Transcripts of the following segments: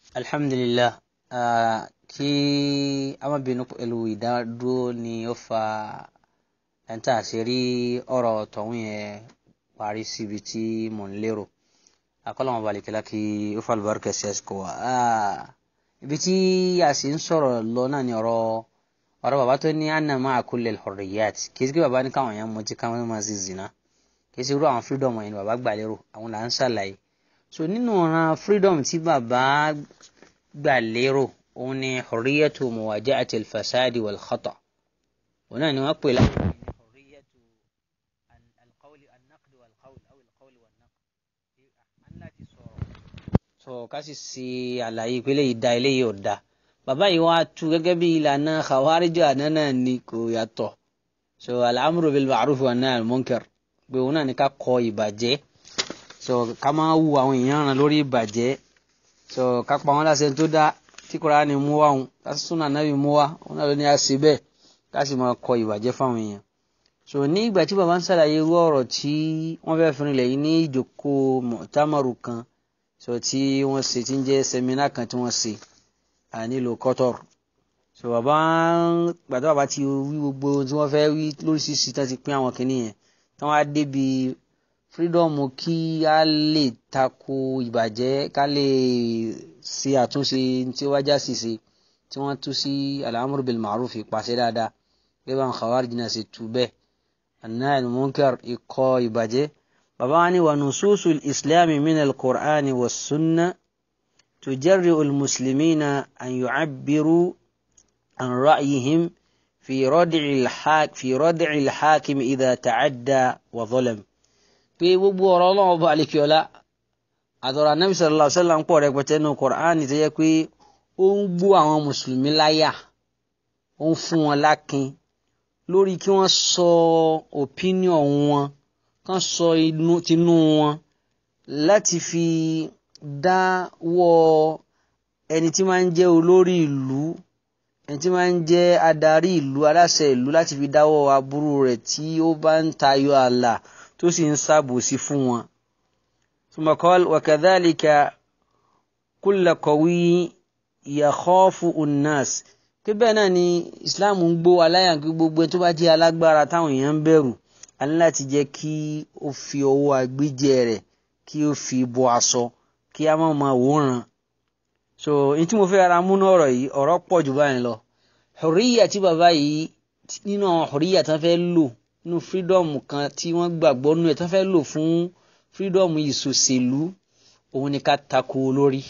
alhamdulillah uh, kí a má bínú pẹ̀lú ìdádúró ni ó fa ẹ̀ńtà àṣírí ọ̀rọ̀ tọ̀hún yẹn parí síbi tí mò ń lérò akọ́lọ́mọ balikẹ́lá kí ó fa àlùbáríkà sí àsìkò wa ibi tí a sì ń sọ̀rọ̀ lọ náà ni ọ̀rọ̀ ọ̀rọ̀ bàbá tó ní anna ma'a kulli al-hurriyat kì í sí pé bàbá ní káwọn èèyàn mutí káwọn máa sì zina kì í sí irú àwọn freedom yẹn ni bàbá gbà lérò àwọn là ń ṣàlàyé so nínú ọ̀ràn freedom tí bàbá gbà lérò òun ni hurriyatu muwajahati al-fasadi wal khata òun náà ni wọ́n pè láti ní hurriyatu al-qawli an-naqd wal qawl aw al-qawl wal naqd an láti sọ̀rọ̀ so ká sì ṣe àlàyé ìpele yìí da eléyìí ò da bàbá yìí wá tu gẹ́gẹ́ bí ìlànà khawariju àná náà ni kò yàtọ̀ so al-amru bil ma'ruf wa nahy anil munkar pé òun náà ni ká kọ ìbàjẹ́ so ká máa wu àwọn èèyàn ràn lórí ìbàjẹ́ so ká pa wọn láṣẹ tó dá tí Kùránì mú wá òun ká súnà nábì mú wá òun náà ló ní àṣẹ bẹ́ẹ̀ ká sì máa kọ ìbàjẹ́ fáwọn èèyàn so ní ìgbà tí bàbá ń ṣàlàyé irú ọ̀rọ̀ tí wọ́n fẹ́ fi rinlẹ̀ yìí ní ìjókòó mọ̀tàmọ̀rù kan so tí wọ́n ṣe tí ń jẹ́ sẹ́mínà kan tí wọ́n ṣe nílùú Qatar so bàbá gbàtọ́ bàbá ti wí gbogbo tí wọ́n fẹ́ wí lóríṣiríṣi tán ti pín àwọn kìnìún yẹn tán wá débi freedom kí a lè tako ìbàjẹ́ ká lè ṣe àtúnṣe tí ó wájà sí ṣe tí wọ́n tú sí al-amru bil ma'ruf ìpàṣẹ dáadáa gẹ́gẹ́ bá ń khawarij náà ṣe tú bẹ́ẹ̀ an-nahy anil munkar ikọ̀ ìbàjẹ́ bàbá wa ní wa nususul islami min al-qur'ani was sunnah تجرئ المسلمين أن يعبروا عن رأيهم في ردع الحاك في ردع الحاكم إذا تعدى وظلم في gbogbo ọ̀rọ̀ Ọlọ́run ọba àlekíọlá àtọ̀rọ̀ anábì sallallahu alaihi wasallam ń pọ̀ rẹpẹtẹ nínú Kùránì tó yẹ pé ó ń gbó àwọn mùsùlùmí láyà ó ń fún wọn lákin lórí kí wọ́n sọ opinion wọn kán sọ tinú wọn láti fi dáwọ́ ẹni tí máa ń jẹ́ olórí ìlú ẹni tí máa ń jẹ́ adarí ìlú aláṣẹ ìlú láti fi dáwọ́ aburú rẹ̀ tí ó bá ń tayọ ààlà tó sì ń ṣàbòsí fún wọn. ثم قال وكذلك كل قوي يخاف الناس pé bẹ́ẹ̀ náà ni Islam ń gbó aláyàn pé gbogbo ẹni tó bá jẹ́ alágbára táwọn èèyàn ń bẹ̀rù a ní láti jẹ́ kí ó fi ọwọ́ agbíjẹ rẹ̀ kí ó fi bọ́ aṣọ kí a máa máa wòran so n tí mo fẹ́ ara múná ọ̀rọ̀ yìí ọ̀rọ̀ pọ̀ jù báyìí lọ hùríyà tí bàbá yìí nínú àwọn hùríyà tán fẹ́ lò nínú fírídọ́ọ̀mù kan tí wọ́n gbàgbọ́ nínú ẹ̀ tán fẹ́ lò fún fírídọ́ọ̀mù ìṣòṣèlú òun ni ká tako olórí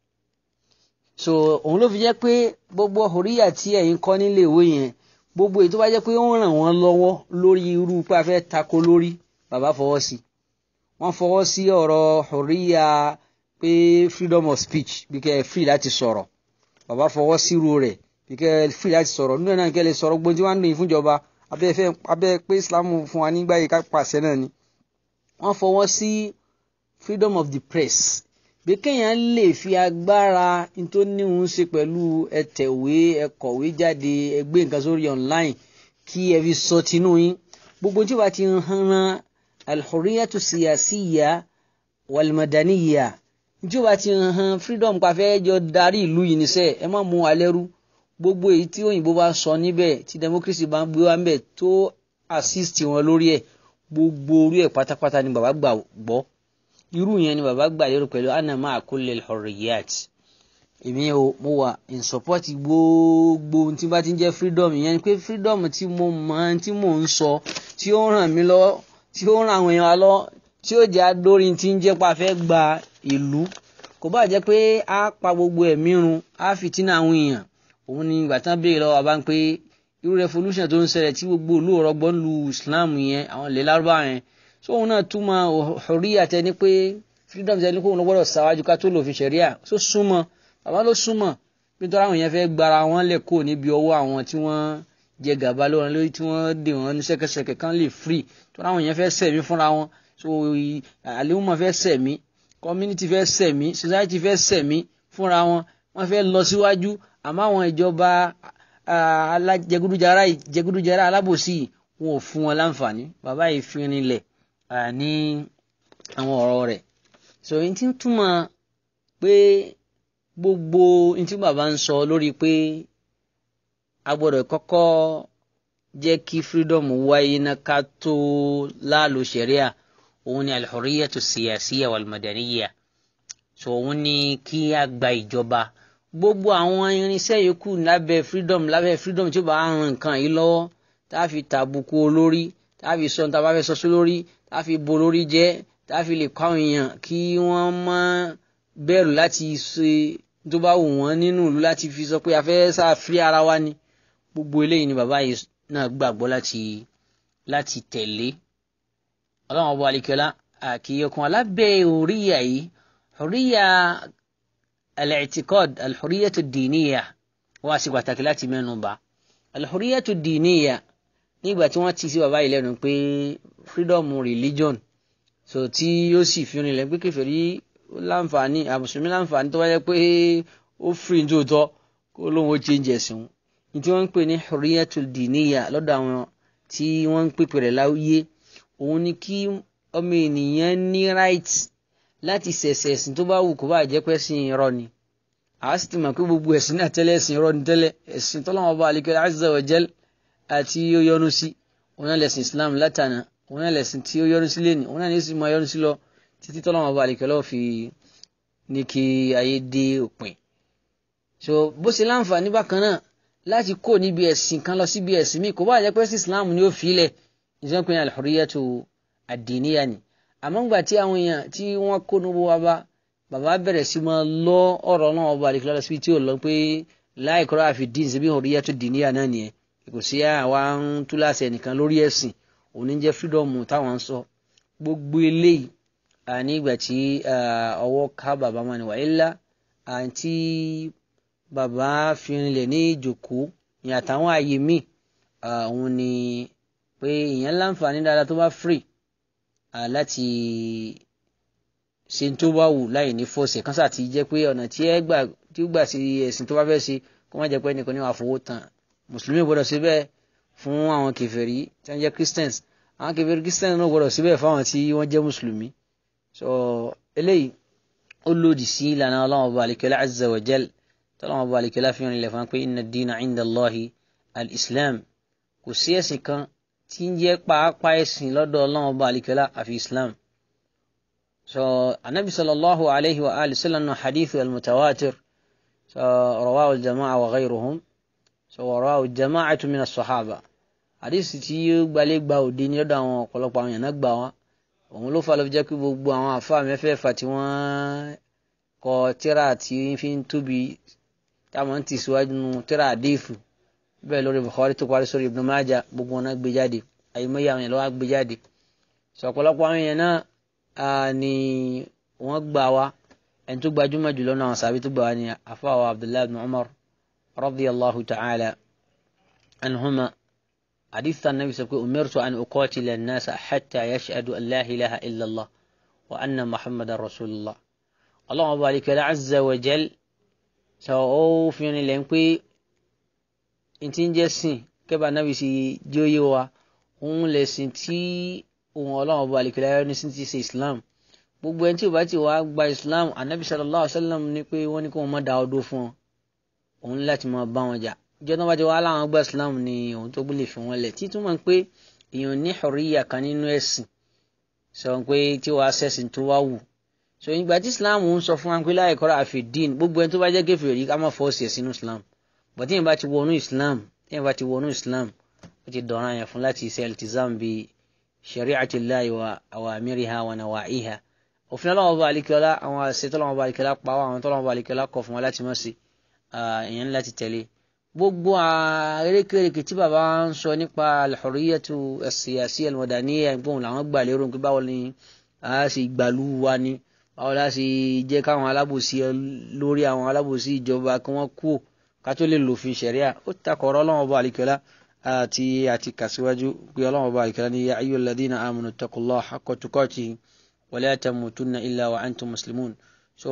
so òun ló fi jẹ́ pé gbogbo hùríyà tí ẹ̀yin kọ́ nílé ìwé yẹn gbogbo èyí tó bá jẹ́ pé ó ń ràn wọ́n lọ́wọ́ lórí irú pé a fẹ́ tako lórí bàbá fọwọ́ sí i wọ́n fọwọ́ sí ọ̀rọ̀ hùríyà pé freedom of speech bí kẹ́ free láti sọ̀rọ̀ bàbá fọwọ́ sírú rẹ̀ bí kẹ́ free láti sọ̀rọ̀ nínú náà kẹ́ lè sọ̀rọ̀ gbọ́n tí wọ́n ń lò yín fúnjọba abẹ́ pé islam fún wa nígbà yìí ká pàṣẹ náà ni wọ́n fọwọ́ sí freedom of the press bí kéèyàn lè fi agbára tó níhun ṣe pẹ̀lú ẹ̀tẹ̀wé ẹ̀kọ̀wé jáde ẹgbẹ́ nǹkan sórí online kí ẹ fi sọ tinú yín gbogbo tí wàá ti hàn alhuriyatu siyasiya walmadaniya ìjọba ti hàn freedom pàfẹ́ jọ darí ìlú yìí níṣẹ́ ẹ má mú wa lẹ́rú gbogbo èyí tí òyìnbó bá sọ níbẹ̀ tí democracy bá ń gbé wá níbẹ̀ tó assist wọn lórí ẹ̀ gbogbo orí ẹ̀ pátápátá ni bàbá gbà gbọ́ irú yẹn ni bàbá gbà lérò pẹ̀lú anna ma'a kulli alhurriyat èmi ò mo wà in support gbogbo ohun tí bá ti ń jẹ́ freedom ìyẹn ni pé freedom tí mo mọ̀ tí mò ń sọ tí ó ràn mí lọ́wọ́ tí ó ràn àwọn èèyàn lọ tí ó jẹ́ adórí tí ń jẹ́ pa fẹ́ gba ìlú kò bá jẹ́ pé a pa gbogbo ẹ̀mí run a fìtínà àwọn èèyàn òun ni ìgbà tán béèrè lọ́wọ́ bá ń pé irú revolution tó ń ṣẹlẹ̀ tí gbogbo ìlú ọ̀rọ̀gbọ́n lu Islam yẹn àwọn ilẹ̀ lárúbá yẹn so òun náà túmọ̀ hurriya tẹni pé freedom tẹni kó òun gbọ́dọ̀ ṣáwájú ká tó lò fi ṣẹ̀ríà so súnmọ́ bàbá ló súnmọ́ nítorí àwọn yẹn fẹ́ gbára wọn lẹ̀ kó níbi ọwọ́ àwọn tí wọ́n jẹ gàba lórí lórí tí wọ́n dè wọ́n ní ṣẹ́kẹ́ṣẹkẹ̀ kan lè free tó láwọn yẹn fẹ́ sẹ̀mí fúnra wọn so àlèhùnmọ̀ fẹ́ sẹ̀mí community fẹ́ sẹ̀mí society fẹ́ sẹ̀mí fúnra wọn wọ́n fẹ́ lọ síwájú àmọ́ àwọn ìjọba alájẹgúdújàrá jẹgúdújàrá alábòsí wọn ò fún wọn láǹfààní bàbá yìí fi rinlẹ̀ ní àwọn ọ̀rọ̀ rẹ̀ so èyí tí ń túmọ̀ pé gbogbo ní tí bàbá ń sọ lórí pé a gbọ́dọ̀ kọ́kọ́ jẹ́ kí freedom wáyé ná ká tó láàlú sharia òun ni alhurriyatu siyasiya wal madaniya so òun ni kí a gba ìjọba gbogbo àwọn irinṣẹ́ yòókù lábẹ́ freedom lábẹ́ freedom tí ó bá ń ran nǹkan yìí lọ́wọ́ tá a fi tàbùkù olórí tá a fi sọ tá a bá fẹ́ sọ sí lórí tá a fi bo lórí jẹ́ tá a fi lè kọ́ àwọn èèyàn kí wọ́n má bẹ̀rù láti ṣe tó bá wù wọ́n nínú ìlú láti fi sọ pé a fẹ́ sáfí ara wa ni gbogbo eléyìí ni bàbá yìí náà gbàgbọ́ láti láti tẹ̀lé ọlọ́run ọba alikẹ́lá àkìyẹ̀kùn alábẹ́ òríyà yìí òríyà al-i'tiqad al-hurriyatu ad-diniyya wá sí pàtàkì láti mẹ́nu bà al-hurriyatu ad-diniyya nígbà tí wọ́n ti sí bàbá yìí lẹ́nu pé freedom religion so tí yóò sì fi rinlẹ̀ pé kèfèrí láǹfààní àmùsùlùmí láǹfààní tó bá yẹ pé ó free tó tọ́ kó lóun ó change ẹ̀sìn wọn ní tí wọ́n ń pè ní hurriyatul diniya lọ́dọ̀ àwọn tí wọ́n ń pèpè rẹ̀ láwùyé òun ni kí ọmọ ènìyàn ní right láti ṣẹ̀ṣẹ̀ ẹ̀sìn tó bá wù kó bá jẹ́ pé ẹ̀sìn irọ́ ni àá sì ti mọ̀ pé gbogbo ẹ̀sìn náà tẹ́lẹ̀ ẹ̀sìn irọ́ ni tẹ́lẹ̀ ẹ̀sìn tọ́lọ́wọ́n bá alikẹ́lẹ́ azza wa jal àti ó yọ́nú sí òun náà lẹ̀sìn islam látànà òun náà lẹ̀sìn tí ó yọ́nú sí lẹ́nu òun náà ní sì máa yọ́nú sí lọ títí tọ́lọ́wọ́n bá alikẹ́lẹ́ ò fi ní kí ayé dé òpin so bó ṣe láǹfààní bákan náà láti kó níbi ẹ̀sìn kan lọ síbi ẹ̀sìn míì kò bá jẹ́ pé sí islam ni ó filẹ̀ ìṣẹ́ pé al-hurriyatu ad-diniyya ni àmọ́ ńgbà tí àwọn èèyàn tí wọ́n kó níbo wa bá bàbá bẹ̀rẹ̀ sí máa lọ ọ̀rọ̀ náà ọba àdìkúlá lọ síbi tí ò lọ pé la ikraha fi din síbi hurriyatu ad-diniyya náà nìyẹn kò sí àwa ń túláṣẹ nìkan lórí ẹ̀sìn òní jẹ́ freedom táwọn ń sọ gbogbo eléyìí ní ìgbà tí ọwọ́ ká bàbá wọn ni wà ilá àti bàbá fi rinlẹ̀ ní ìjòkó ní àtàwọn àyè míì òun ni pé èèyàn láǹfààní dáadáa tó bá free láti ṣe tó bá wù láì ní fọ́ọ̀sì kan sáà ti jẹ́ pé ọ̀nà tí ẹ gbà tí ó gbà sí ẹ̀sìn tó bá fẹ́ ṣe kó má jẹ́ pé ẹnìkan ní wàá fowó tán mùsùlùmí gbọ́dọ̀ ṣe bẹ́ẹ̀ fún àwọn kèfèrí tí wọ́n jẹ́ christians àwọn kèfèrí christians náà gbọ́dọ̀ ṣe bẹ́ẹ̀ fáwọn tí wọ́n jẹ́ mùsùlùmí so eléyìí ó lòdì sí ìlànà ọlọ́run ọba àlekèlá azza wa jal tọ́lọ́run ọba àlekèlá fi hàn ilẹ̀ fún wa pé inna ad-dina inda Allahi al-islam kò sí ẹ̀sìn kan tí ń jẹ́ pàápàá ẹ̀sìn lọ́dọ̀ ọlọ́run ọba àlekèlá àfi islam so anabi sallallahu alayhi wa alihi sallam na hadithu al-mutawatir so rawahu al-jama'a wa ghayruhum so rawahu al-jama'atu min as-sahaba hadith tí ó gbalẹ̀ gba òde ní ọ̀dọ̀ àwọn ọ̀pọ̀lọpọ̀ àwọn èèyàn náà gbà wá òun ló fà ló fi jẹ́ pé gbogbo àwọn àfáà mẹ́fẹ̀ẹ̀fà tí wọ́n kọ tíra tí fi ń tóbi táwọn ti síwájú nu tíra àdéhùn bẹ́ẹ̀ lórí Bukhari tó parí sórí Ibn Majah gbogbo wọn náà gbé jáde àyèmọ́yé àwọn èèyàn lọ́wọ́ gbé jáde sọ ọ̀pọ̀lọpọ̀ àwọn èèyàn náà ni wọ́n gbà wá ẹni tó gbajúmọ̀ jùlọ náà sàbí tó gbà wá ní àfáà wa Abdullahi ibn Umar radiyallahu ta'ala anhuma حديث النبي صلى الله عليه وسلم أمرت أن أقاتل الناس حتى يشهدوا أن لا إله إلا الله وأن محمد رسول الله اللهم بارك له عز وجل سو في لين pé nti ń jẹ́ sìn kẹ́bà nábì sí jóyè wa òun lè sìn tí òun ọlọ́run ọba àlìkẹ́lẹ́ ní sí ti ṣe islam gbogbo ẹni tí ò bá ti wá gba islam anabi sallallahu alayhi wa sallam ní pé wọ́n ní kó wọ́n má da ọdún fún ọ òun láti máa bá wọn jà ìjọ tó bá ti wá láwọn gba islam ni òun tó gbélé fi wọn lẹ̀ títún mọ̀ pé èèyàn ní hurriya kan nínú ẹ̀sìn sọ pé tí wàá ṣẹ̀sìn tó wá wù so ìgbà tí islam ń sọ fún wa pé láì kọ́ra àfi dín gbogbo ẹni tó bá jẹ́ kèfèrí ká má fọ́ọ̀sì ẹ̀ sínú islam bọ̀ tí yẹn bá ti wọnú islam tí yẹn bá ti wọnú islam ó ti dọ̀ràn yẹn fún láti ṣe iltizam bí shari'atillahi wa awamiriha wa nawa'iha òfin ọlọ́wọ́ bá alikiola àwọn àṣẹ tọ́lọ́wọ́ bá alikiola pa wá àwọn tọ́lọ́wọ́ bá alikiola kọ̀ fún wa láti má ṣe èèyàn láti tẹ̀lé gbogbo erékèrèké tí bàbá ń sọ nípa al-hurriyatu as-siyasiyya al-madaniyya gbóhùn làwọn gbà lérò pé báwo ni a sì gbàlú wa ni báwo la sì jẹ́ káwọn alábòsí lórí àwọn alábòsí ìjọba kí wọ́n kú ká tó lè lòfin ṣẹ̀ríà ó takọ̀rọ̀ ọlọ́wọ́n bá àlìkọ́lá àti àti kàṣíwájú pé ọlọ́wọ́n bá àlìkọ́lá ní ya ayyuhal ladhina amanu taqullaha haqqa tuqatihi wa la tamutunna illa wa antum muslimun so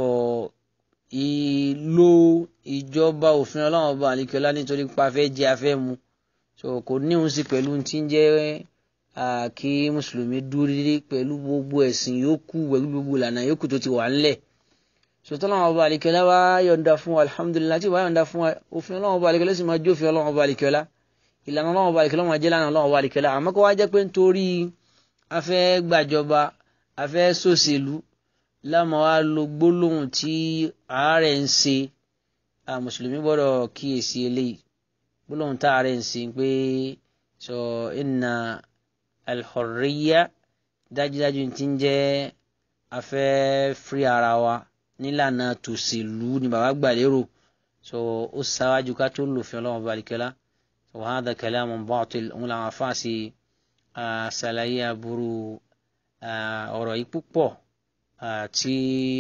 ìlò ìjọba òfin ọlọ́run ọba àlìkọ́lá nítorí pa afẹ́ jẹ afẹ́ mu so kò níhun sí pẹ̀lú tí ń jẹ́ kí mùsùlùmí dúró dédé pẹ̀lú gbogbo ẹ̀sìn yòókù pẹ̀lú gbogbo ìlànà yòókù tó ti wà ńlẹ̀ sọtọ́ ọlọ́run ọba àlekẹ́lá wá yọ̀ǹda fún wa alhamdulilayi tí wàá yọ̀ǹda fún wa òfin ọlọ́run ọba àlekẹ́lá sì máa jófin ọlọ́run ọba àlekẹ́lá ìlànà ọlọ́run ọba àlekẹ́lá máa jẹ́ lánàá ọlọ́run ọba àlekẹ́lá àmọ́ kó wá jẹ́ pé nítorí afẹ́ gbàjọba afẹ́ sòṣèlú lámà wá lo gbólóhùn tí àárẹ̀ ń ṣe mùsùlùmí gbọ́dọ̀ kíyèsí eléyìí gbólóhùn tá àárẹ̀ ń ṣe pé sọ inna al-hurriya dájúdájú ti ń jẹ́ afẹ́ fírí ara wa nílànà tòṣèlú ni bàbá gbà lérò so ó sáwájú ká tó lòfin ọlọ́run ọba àlekẹ́lá so hadha kalamun batil òun làwọn afáàsì ṣàlàyé aburú ọ̀rọ̀ yìí púpọ̀ tí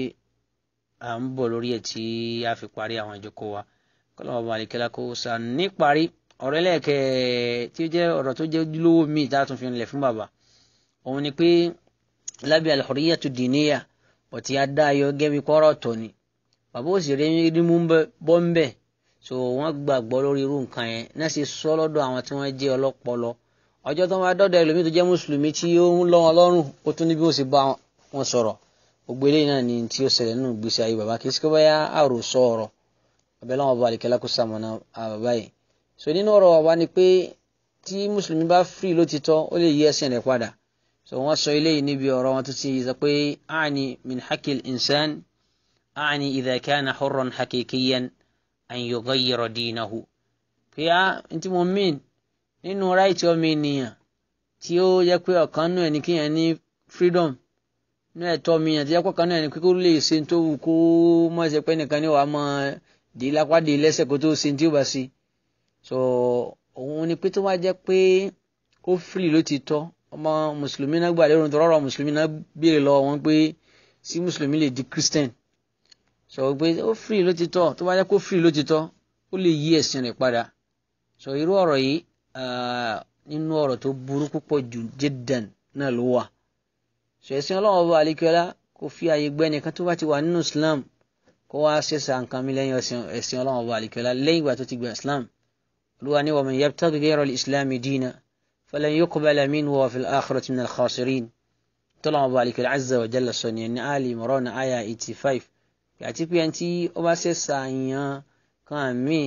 à ń bọ̀ lórí ẹ̀ tí a fi parí àwọn ìjókòó wa kọ́lọ́mọ ọba àlekẹ́lá kó sa níparí ọ̀rọ̀ ẹlẹ́ẹ̀kẹ́ tí ó jẹ́ ọ̀rọ̀ tó jẹ́ ojúlówó míì tá a tún fi rinlẹ̀ fún bàbá òun ni pé lábẹ́ al-hurriyatu diniya ọ̀tí adá ayọ̀ gẹ́bí kọ́rọ̀ tọ̀ ni bàbá òsì rí mú bọ́ ń bẹ̀ so wọ́n gbàgbọ́ lórí irú nǹkan yẹn náà sì sọ lọ́dọ̀ àwọn tí wọ́n jẹ́ ọlọ́pọlọ ọjọ́ tó máa dọ́dọ̀ ẹlòmíì tó jẹ́ mùsùlùmí tí ó ń lọ́ wọn lọ́rùn ó tún ní bí ó sì bá wọn sọ̀rọ̀ gbogbo eléyìí náà ni tí ó ṣẹlẹ̀ nínú ìgbésí ayé bàbá kì í sikọ́ báyà àròsọ ọ̀rọ̀ ọbẹ̀ láwọn ọba àlìkẹ́lá kó sàmọ̀nà bàbá yìí so nínú ọ̀rọ̀ bàbá ni pé tí mùsùlùmí bá fírì lótìtọ́ ó lè yí ẹ̀sìn rẹ̀ padà so wọ́n sọ eléyìí níbi ọ̀rọ̀ wọn tó ti sọ pé àní min hakil insan àní idha kana hurran hakikiyan an yughayyira dinahu pé á ntí mo mean nínú ráìtì ọmọ ènìyàn tí ó yẹ pé ọ̀kan nù ẹ̀ ní kíyàn ní freedom ní ẹ̀tọ́ mi àti ẹ̀kọ́ kan náà ni kó lè ṣe tó wù kó mọ̀ ṣe pé nìkan ní wàá mọ̀ dé lápá dé lẹ́sẹ̀ kó tó ṣe tí ó bá ṣe so òun ni pé tó wá jẹ́ pé ó free ló ti tọ́ ọmọ mùsùlùmí náà gbà lérò tó rọrọ mùsùlùmí náà béèrè lọ́wọ́ wọn pé sí mùsùlùmí lè di christian so pé ó free ló ti tọ́ tó wá jẹ́ kó free ló ti tọ́ ó lè yí ẹ̀sìn rẹ̀ padà so irú ọ̀rọ̀ yìí nínú ọ̀rọ̀ tó burú púpọ̀ jù jiddan náà ló wà ṣẹ̀sìn ọlọ́run ọba àlekẹ́lá kò fi àyè gbẹ́ nìkan tó bá ti wà nínú islam kó wá ṣẹ̀ṣà nǹkan mi lẹ́yìn ẹ̀sìn ọlọ́run ọba àlekẹ́lá lẹ́yìn ìgbà tó ti gba islam olúwa ní wa man yabtaghi ghayra al-islam dina falan yuqbala minhu wa fil akhirati minal khasirin tọ́lọ́run ọba àlekẹ́lá azza wa jalla sọ ní ẹni ali imran aya eighty five àti pé ẹni tí ó bá ṣẹ̀ṣà yan kan mi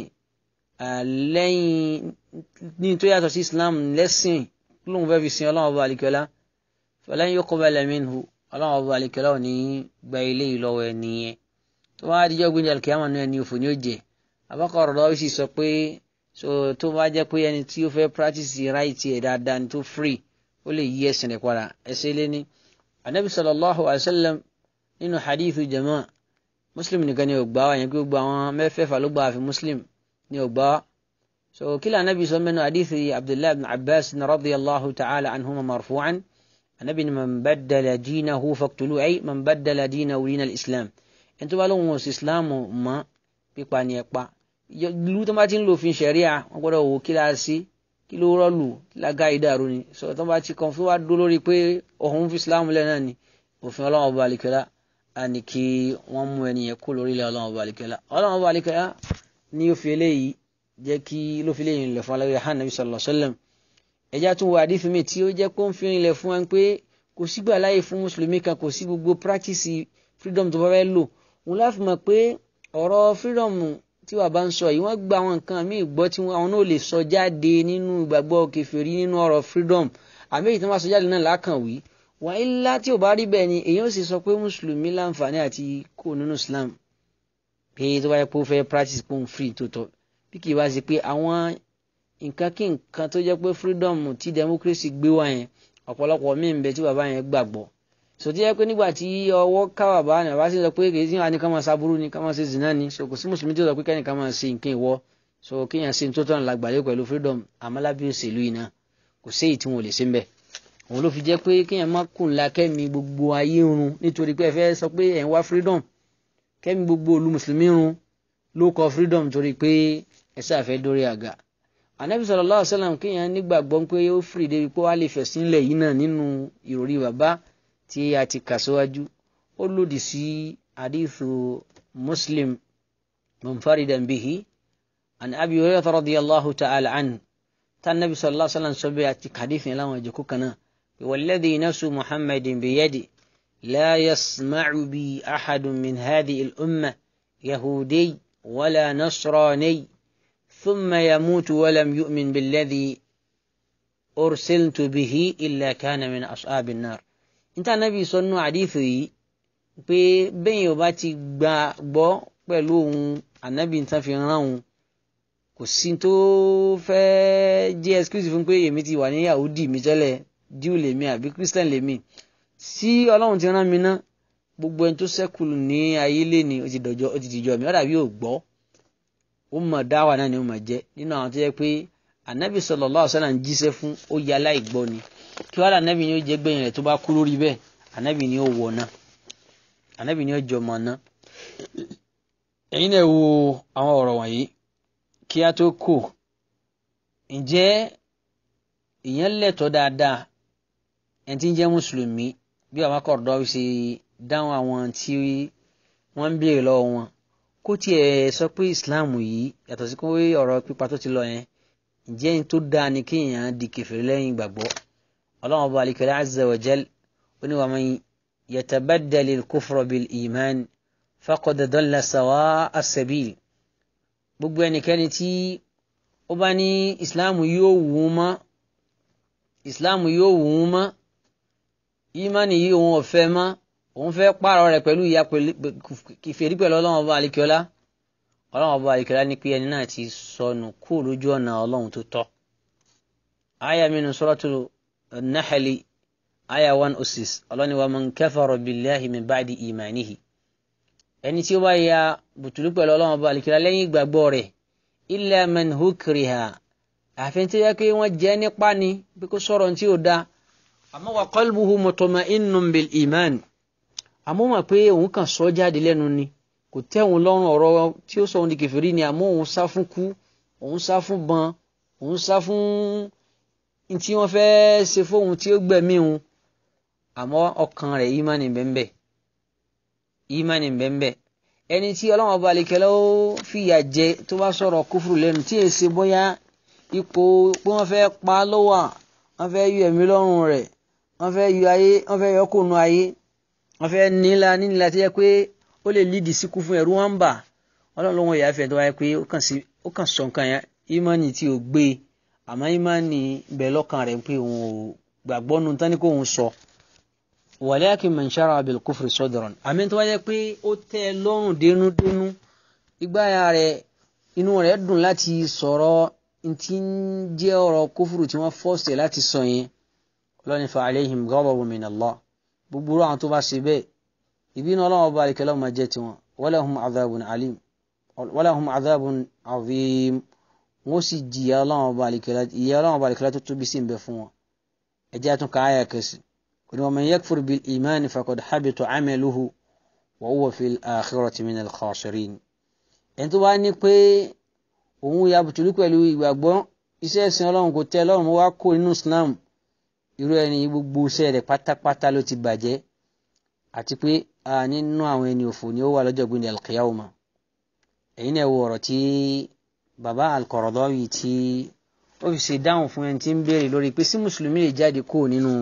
lẹ́yìn ní tó yàtọ̀ sí islam lẹ́sìn lóun fẹ́ fi sin ọlọ́run ọba àlekẹ́lá falan yuqbala minhu ọlọ́run ọba àlekẹ́lá ò ní gba ilé yìí lọ́wọ́ ẹni yẹn tó bá dijọ́ gbé ní alikiyama náà ẹni òfò ní ó jẹ abakọ̀rọ̀ lọ́wọ́ sì sọ pé so tó bá jẹ́ pé ẹni tí ó fẹ́ practice right ẹ̀ dáadáa ni tó free ó lè yí ẹ̀sìn rẹ̀ padà ẹsẹ̀ lé ní. anabi sallallahu alayhi wa sallam nínú hadithu jama muslim nìkan ni ò gbà wá yẹn pé gbogbo àwọn mẹ́fẹ̀ẹ̀fà ló gbà àfi muslim ni ò gbà wá. so kí lóò anabi sọ mẹ́nu hadithu abdullahi ibn abbas radiyallahu ta'ala anhuma marfu'an. النبي من بدل دينه فاقتلوه أي من بدل دينه دين الإسلام ẹni tó bá lóun òsì ìsìláàmù mọ́ pípa ni ẹ pa ìlú tó bá ti ń lò fin ṣẹ̀ríà wọ́n gbọ́dọ̀ wò kí lára sí kí ló rọ́ọ̀lù lága ìdàrú ni sọ tó bá ti kàn fún wa dó lórí pé òun fi ìsìláàmù lẹ̀ náà ni òfin ọlọ́run ọba àlìkẹ́lá á ní kí wọ́n mú ẹnìyẹn kó lórí ilẹ̀ ọlọ́run ọba àlìkẹ́lá ọlọ́run ọba àlìkẹ́lá ní ó fi eléyìí jẹ́ kí ló fi eléyìí lẹ̀ fún aláwẹ̀ hàn nàbí sallallahu alaihi wasallam ẹja tún wọ àdífi mi tí ó jẹ́ kó ń fi rinlẹ̀ fún wọn pé kò sígbà láyè fún mùsùlùmí kan kò sí gbogbo practice freedom tó bá fẹ́ lò òun láfi mọ̀ pé ọ̀rọ̀ freedom tí wàá bá ń sọ yìí wọ́n gba àwọn nǹkan míì gbọ́ tí àwọn náà lè sọ jáde nínú ìgbàgbọ́ kèfèrí nínú ọ̀rọ̀ freedom àmì èyí tí wọ́n bá sọ jáde náà lákàn wí wọ́n ilá tí ò bá rí bẹ́ẹ̀ ni èyí ó sì sọ pé mùsùlùmí láǹfààní àti kó nínú Islam pé tó bá yẹ pé ó fẹ́ practice pé òun free tó tọ́ bí kì í bá ṣe pé àwọn nǹkan kí nǹkan tó jẹ́ pé freedom tí democracy gbé wá yẹn ọ̀pọ̀lọpọ̀ míì ń bẹ tí bàbá yẹn gbàgbọ́ sòtí yẹ pé nígbà tí ọwọ́ ká bàbá ni bàbá sì sọ pé kì í sí wa ní ká máa ṣaburú ni ká máa ṣe zina ni so kò sí mùsùlùmí tí ó sọ pé kẹ́ni ká máa ṣe nǹkan ìwọ so kéèyàn ṣe tó tọ́nà lágbàlẹ́ pẹ̀lú freedom àmàlábí òṣèlú yìí náà kò sí èyí tí wọn ò lè ṣe ń bẹ̀ òun ló fi jẹ́ pé kéèyàn má kùn la kẹ́mi gbogbo ayé run nítorí pé ẹ fẹ́ sọ pé ẹ̀ ń wá freedom kẹ́mi gbogbo olú mùsùlùmí run ló kọ freedom torí pé ẹ sáà fẹ́ dórí àga anabi sallallahu alaihi wasallam kéèyàn nígbàgbọ́ pé ó fìrì débi pé wàá lè fẹ̀sìn lẹ̀ yìí náà nínú ìròrí bàbá tí a ti kà síwájú ó lòdì sí hadithu muslim munfaridan bihi an abi hurairah radiyallahu ta'ala anhu tá anabi sallallahu alaihi wasallam sọ bẹ́ẹ̀ àti hadith yẹn láwọn ìjòkó kan náà walladhi nafsu muhammadin biyadi لا يسمع بي أحد من هذه الأمة يهودي ولا نصراني ثم يموت ولم يؤمن بالذي أرسلت به إلا كان من أصحاب النار انت النبي صلى الله عليه وسلم pé bẹ́ẹ̀ yóò bá ti gbà gbọ́ pẹ̀lú òun ànábì tán fi rán òun kò sí tó fẹ́ jẹ́ excuse fún pé èmi ti wà ní yahudi mi tẹ́lẹ̀ jew lèmi àbí christian lèmi sí ọlọ́run ti rán mi ná gbogbo ẹni tó ṣẹ́kù ní ayé lẹ́ni ó ti dọ̀jọ́ ó ti dìjọ́ mi ó dàbí ò gbọ́ ó mọ̀ dáwà náà ni ó mọ̀ jẹ́ nínú àwọn tó yẹ pé ànábì sallallahu alaihi wasallam ń jíṣẹ́ fún ó yẹ aláìgbọ́ ni kí wàhálà ànábì ni ó jẹ́ gbẹ̀yìn rẹ̀ tó bá kú lórí bẹ́ẹ̀ ànábì ni ó wọ̀ náà ànábì ni ó jọ mọ̀ náà ẹ̀yin náà wo àwọn ọ̀rọ̀ wọ̀nyí kí a tó kù ǹjẹ́ ìyẹn lẹ́tọ̀ọ́ dáadáa ẹni tí ń jẹ́ mùsùlùmí bí àwọn akọ̀rọ̀dọ́ ṣe dáhùn àwọn tí wọ́n ń béèrè lọ́wọ́ wọn kó tiẹ̀ sọ pé islam yìí yàtọ̀ sí pé ọ̀rọ̀ pípa tó ti lọ yẹn ǹjẹ́ ní tó dáa ni kéèyàn di kèfèrí lẹ́yìn ìgbàgbọ́ ọlọ́run ọba alikẹ́lẹ́ azza wa jal ó ní wa man yatabaddali al-kufra bil iman faqad dalla sawa as-sabil gbogbo ẹnikẹ́ni tí ó bá ní islam yóò wù ú mọ́ islam yóò wù ú mọ́ ìmánì yìí òun ò fẹ́ mọ́ òun fẹ́ pààrọ̀ rẹ̀ pẹ̀lú ìyá kìfèrí pẹ̀lú ọlọ́run ọba àlìkíọ́lá ọlọ́run ọba àlìkíọ́lá ní pé ẹni náà ti sọnù kú lójú ọ̀nà ọlọ́run tó tọ́. aya minu suratu nahali aya one oh six ọlọ́ni wa man kafara billahi min ba'di imanihi. ẹni tí ó bá ya bùtùlù pẹ̀lú ọlọ́run ọba àlìkíọ́lá lẹ́yìn ìgbàgbọ́ rẹ̀ illa man hukriha àfi tí yẹ kí wọ́n jẹ́ nípa ni bí kò sọ̀rọ̀ tí ó da àmọ́ wa qalbuhu mutma'innun bil iman àmọ́ mọ̀ pé òun kàn sọ jáde lẹ́nu ni kò tẹ́ òun lọ́rùn ọ̀rọ̀ tí ó sọ òun di kèfèrí ni àmọ́ òun sá fún kú òun sá fún bọn òun sá fún tí wọ́n fẹ́ ṣe fóun tí ó gbẹ̀mí òun àmọ́ ọkàn rẹ̀ ìmánì bẹ́ẹ̀ ìmánì bẹ́ẹ̀ ẹni tí ọlọ́wọ́n ọba àlekẹ́lẹ́ ó fìyà jẹ tó bá sọ̀rọ̀ kúfùrù lẹ́nu tí èsì bóyá ipò pé wọ́n fẹ́ pa á lọ́wọ́ wọ́n fẹ́ yọ ẹ̀mí lọ́rùn rẹ̀ wọ́n fẹ́ yọ ayé wọ́n fẹ́ yọ kóònù ayé wọ́n fẹ́ nílá nílá tó yẹ pé ó lè lídìí síkú fún ẹ̀rú wọn bà ọlọ́run ló ń yà fẹ́ tó wáyé pé ó kàn sọ nǹkan yẹn ìmánì tí ò gbé àmọ́ ìmánì bẹ̀ lọ́kàn rẹ̀ pé òun ò gbàgbọ́ nu tán ní kó òun sọ. walakin man shara'a bil kufri sadran àmì tó wáyé pé ó tẹ́ ẹ lọ́rùn dénúdénú ìgbáyà rẹ̀ inú rẹ̀ dùn láti sọ̀rọ̀ ntí ń jẹ́ ọ̀rọ̀ kófùrù tí wọ́n fọ́ọ̀sì láti sọ yẹn ọlọ́ni fa alayhim ghadabun min Allah gbogbo àwọn tó bá ṣe bẹ́ẹ̀ ìbínú ọlọ́run ọba àlìkẹ́lẹ́ ọmọ jẹ́ tiwọn walahum adhabun alim walahum adhabun azim wọ́n sì jìyà ọlọ́run ọba àlìkẹ́lẹ́ ìyà ọlọ́run ọba àlìkẹ́lẹ́ tó tóbi sí ń bẹ fún wọn ẹjẹ́ àtún ká àyà kẹsì kò ní wa man yakfur bil imani faqad habita amaluhu wa huwa fil akhirati minal khasirin ẹni tó bá ní pé òun ya bùtùlù pẹ̀lú ìgbàgbọ́ iṣẹ́ ìsìn ọlọ́run kò tẹ́ ọlọ́run wá kó nínú islam irú ẹni gbogbo iṣẹ́ rẹ̀ pátápátá ló ti bàjẹ́ àti pé nínú àwọn ẹni òfò ni ó wà lọ́jọ́ gbìndé alqiyawma ẹ̀yin náà wo ọ̀rọ̀ tí bàbá al-Qaradawi tí ó fi ṣe dáhùn fún ẹni tí ń béèrè lórí pé sí mùsùlùmí lè jáde kó nínú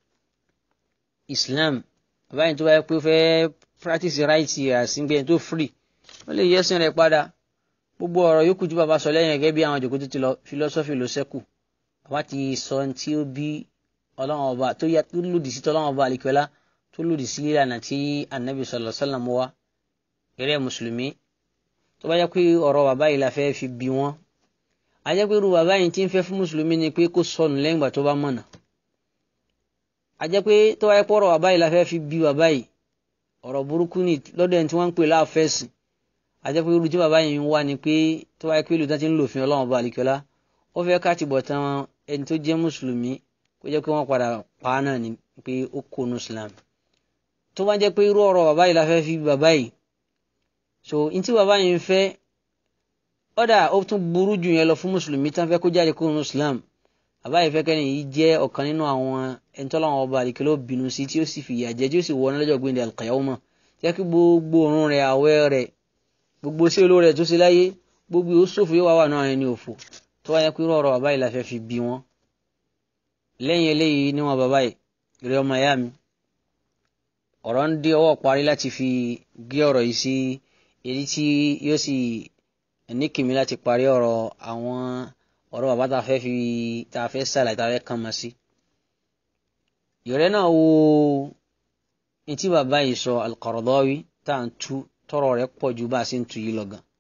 islam bàbá yìí tó bá yẹ pé ó fẹ́ practice right àsìngbẹ́ tó free ó lè yẹ́sìn rẹ̀ padà gbogbo ọ̀rọ̀ yòókù tí bàbá sọ lẹ́yìn gẹ́gẹ́ bí àwọn àjòkó tó ti lọ philosophy ló ṣẹ́kù bàbá ti sọ tí ó bí ọlọ́run ọba tó lòdì sí tọ́lọ́run ọba àlìkọ́lá tó lòdì sí ìlànà tí anabi sallallahu alaihi wasallam wá eré mùsùlùmí tó bá jẹ́ pé ọ̀rọ̀ bàbá yìí la fẹ́ fi bí wọ́n a jẹ́ pé irú bàbá yìí ti ń fẹ́ fún mùsùlùmí ni pé kó sọnù lẹ́yìn ìgbà tó bá mọ̀nà a jẹ́ pé tó bá jẹ́ pé ọ̀rọ̀ bàbá yìí la fẹ́ fi bí bàbá yìí ọ̀rọ̀ burúkú ni lọ́dọ̀ ẹni tí wọ́n ń pè láàfẹ́sì àjẹ́ pé irú tí bàbá yìí ń wá ni pé tó wáyé pé olùtọ́ ti ń lòfin ọlọ́run ọba àlìkọ́lá ó fẹ́ ká ti bọ̀ tán ẹni tó jẹ́ mùsùlùmí kó jẹ́ pé wọ́n padà pa á náà ni pé ó kó nu islam tó bá jẹ́ pé irú ọ̀rọ̀ bàbá yìí la fẹ́ fi bàbá yìí so n tí bàbá yìí ń fẹ́ ọ̀dà ó tún burú jù yẹn lọ fún mùsùlùmí tán fẹ́ kó jáde kó nu islam bàbá yìí fẹ́ kẹ́ni yìí jẹ́ ọ̀kan nínú àwọn ẹni tó lọ́wọ́ ọba àlìkọ́lá bínú sí tí ó sì fìyà jẹ tí ó sì wọ lọ́jọ́ gbẹ̀ndẹ̀ al-qiyamah jẹ́ kí gbogbo òórùn rẹ̀ àwẹ̀ rẹ̀ gbogbo sí olóore ẹ̀ tó ṣe láyé gbogbo ó ṣòfò yóò wá wà náà ẹni òfò tó wáyé pé rọrọ bàbá yìí la fẹ́ fi bí wọn lẹ́yìn eléyìí níwọ̀n bàbá yìí rí ọmọ ìyá mi ọ̀rọ̀ ń dé ọwọ́ parí láti fi gé ọ̀rọ̀ yìí sí èyí tí yóò sì ní kìmí láti parí ọ̀rọ̀ àwọn ọ̀rọ̀ bàbá tá a fẹ́ fi tá a fẹ́ sàlàyé tá a fẹ́ kàn mọ́ sí. ìrẹ́ náà wo ní tí bàbá yìí sọ Al-Qaradawi tá à ń tú tọrọ rẹ̀ pọ̀ ju bá a ṣe ń tu yìí lọ gan.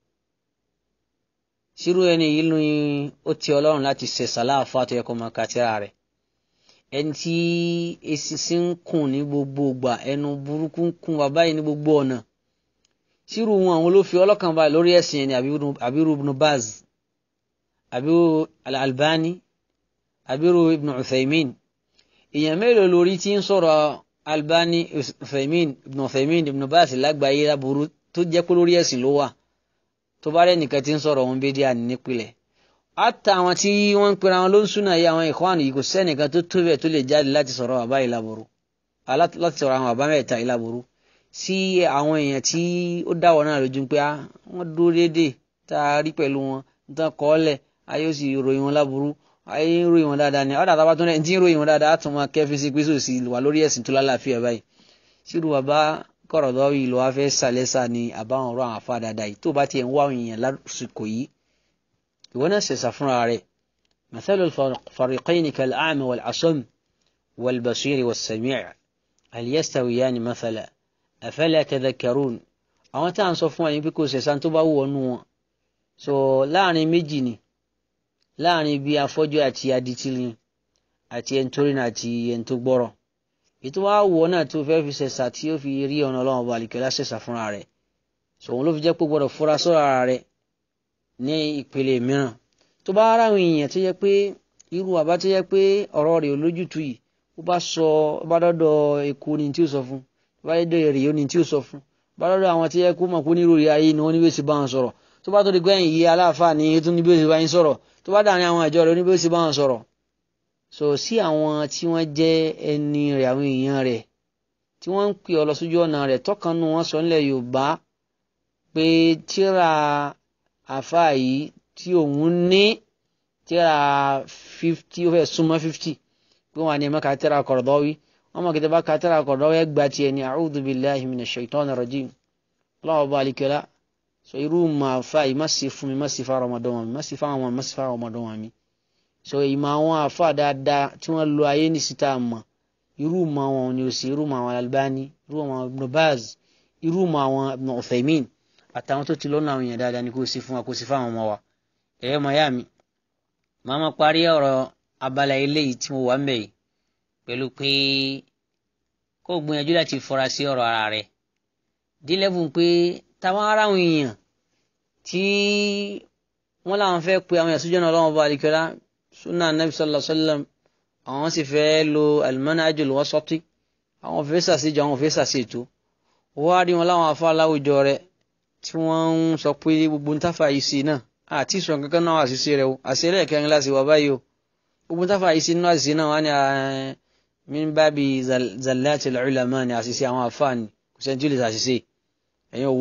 sírú ẹni yìí ni ó ti ọlọ́run láti ṣe sàláàfà tó yẹ kó máa ka tírà rẹ̀ ẹni tí eṣinṣin ń kùn ní gbogbo ìgbà ẹnu burúkú ń kùn bàbá yìí ní gbogbo ọ̀nà sírù wọn àwọn ló fi ọlọ́kàn balẹ̀ lórí ẹ̀sìn ẹni àbírú ibn Baz àbírú al-Albani àbírú ibn Uthaymin èèyàn mélòó lórí tí ń sọ̀rọ̀ Albani Uthaymin ibn Uthaymin ibn Baz lágbàáyé láburú tó jẹ́ pé lórí ẹ̀sìn ló wà tó bá rẹ̀ nìkan tí ń sọ̀rọ̀ òun bíi díà nípìnlẹ̀ àtà àwọn tí wọ́n ń pera wọn ló ń súnà yìí àwọn ìkọ́ àná yìí kò sẹ́nìkan tó tó bẹ̀ tó lè jáde láti sọ̀rọ̀ bàbá yìí láburú láti sọ̀rọ̀ àwọn bàbá mẹ́ta yìí láburú sí àwọn èèyàn tí ó dáwọ̀ náà lójú pé wọ́n dúró déédéé tá a rí pẹ̀lú wọn tán kọ́ ọ́lẹ̀ ayé ó sì ròyìn wọn láburú ayé ń ròyìn wọn dáadáa ni ọ̀dà tábà tó rẹ̀ ń tí ń ròyìn wọn dáadáa á tún máa kẹ́fí sí pé sòsì wà lórí ẹ̀sìn tó lálàáfíà báyìí sírù bàbá Qaradawi ló wá fẹ́ sàlẹ́sà ni àbáwọn ọ̀rọ̀ àwọn afá dáadáa yìí tó bá tiẹ̀ ń wá àwọn èèyàn lásìkò yìí ìwọ náà ṣẹ̀ṣà fúnra rẹ̀ mathalu al-fariqayni kal-a'ma wal-asam wal-basiri was-sami' hal yastawiyani mathala afala tadhakkarun àwọn tá à ń sọ fún wa yín pé kò ṣẹ̀ṣà tó bá wù ọ́ nù wọn so láàrin méjì ni láàrin bí afọ́jú àti aditili àti ẹni tó rìnà àti ẹni tó gbọ́rọ̀ ètò wa wọ̀ náà tó fẹ́ fi ṣẹ̀ṣà tí ó fi rí ọ̀nà ọlọ́run ọba àlìkẹ́lá ṣẹ̀ṣà fúnra rẹ̀ so òun ló fi jẹ́ pé gbọ́dọ̀ fura sọ́ra rẹ̀ ní ìpele mìíràn tó bá ara àwọn èèyàn tó yẹ pé irú àbá tó yẹ pé ọ̀rọ̀ rẹ̀ ò lójútu yìí ó bá sọ ó bá dọ́dọ̀ èkó ni tí ó sọ fún ó bá dọ́dọ̀ èrè ó ni tí ó sọ fún ó bá dọ́dọ̀ àwọn tó yẹ kó mọ̀ pé onírú rí ayé ni wọ́n ní bí ó sì bá wọn sọ̀rọ̀ tó bá tó di gbẹ̀yìn yìí aláàfáà ni tó ní bí ó sì bá yín sọ̀rọ̀ tó bá dàrin àwọn ìjọ rẹ̀ ó ní bí ó sì bá wọn sọ̀rọ̀ so sí àwọn tí wọ́n jẹ́ ẹni rẹ̀ àwọn èèyàn rẹ̀ tí wọ́n ń pè ọ lọ sójú ọ̀nà rẹ̀ tọ́kànnú wọn sọ nílẹ̀ Yorùbá pé tíra àfáà yìí tí òun ní tíra fifty ó fẹ́ súnmọ́ fifty pé wọn àní ẹ̀ mọ́ka tíra Qaradawi wọn mọ̀ kí tẹ́ bá ka tíra Qaradawi ẹ̀ gba tiẹ̀ ní a'udhu billahi minash shaitani rajim lọ́wọ́ bá alikẹ́lá so irú màá fà yìí má sì fún mi má sì fa Ramadan wọn mi má sì fa àwọn má sì fa Ramadan wọn mi so ìmọ̀ àwọn àfà dáadáa tí wọ́n lo ayé ní síta mọ̀ irú mọ̀ àwọn ni ó sì irú mọ̀ àwọn Albani irú mọ̀ àwọn Ibn Baz irú mọ̀ àwọn Ibn Uthaymin àtàwọn tó ti lọ́nà àwọn èèyàn dáadáa ni kò sí fún wa kò sí fún àwọn ọmọ wa ẹ̀yẹ́ mọ̀ yá mi màá ma parí ọ̀rọ̀ abala eléyìí tí mo wà ń bẹ̀ yìí pẹ̀lú pé kó gbìyànjú láti fọra sí ọ̀rọ̀ ara rẹ̀ dílẹ́bùn pé táwọn ará àwọn èèyàn tí wọ́n láwọn fẹ́ pe àwọn ẹ̀sùn jọ́nà ọlọ́wọ́n bá alikẹ́lá sunna anabi sallallahu alayhi wa sallam àwọn sì fẹ́ lo al-manhajul wasati àwọn fẹ́ sàṣejù àwọn fẹ́ sàṣètò wọ́n á rí wọn láwọn afọ aláwùjọ rẹ̀ tí wọ́n ń sọ pé gbogbo ntáfà yìí sí náà àti ìsọ̀ kankan náà àṣìṣe rẹ̀ o àṣìṣe rẹ̀ kẹrin láti wà báyìí o gbogbo ntáfà yìí sí náà àṣìṣe náà wọ́n ní min babi zallatil ulama ní àṣìṣe àwọn àfáàní kò sẹ́ni tí ó lè ṣàṣìṣe ẹ̀yin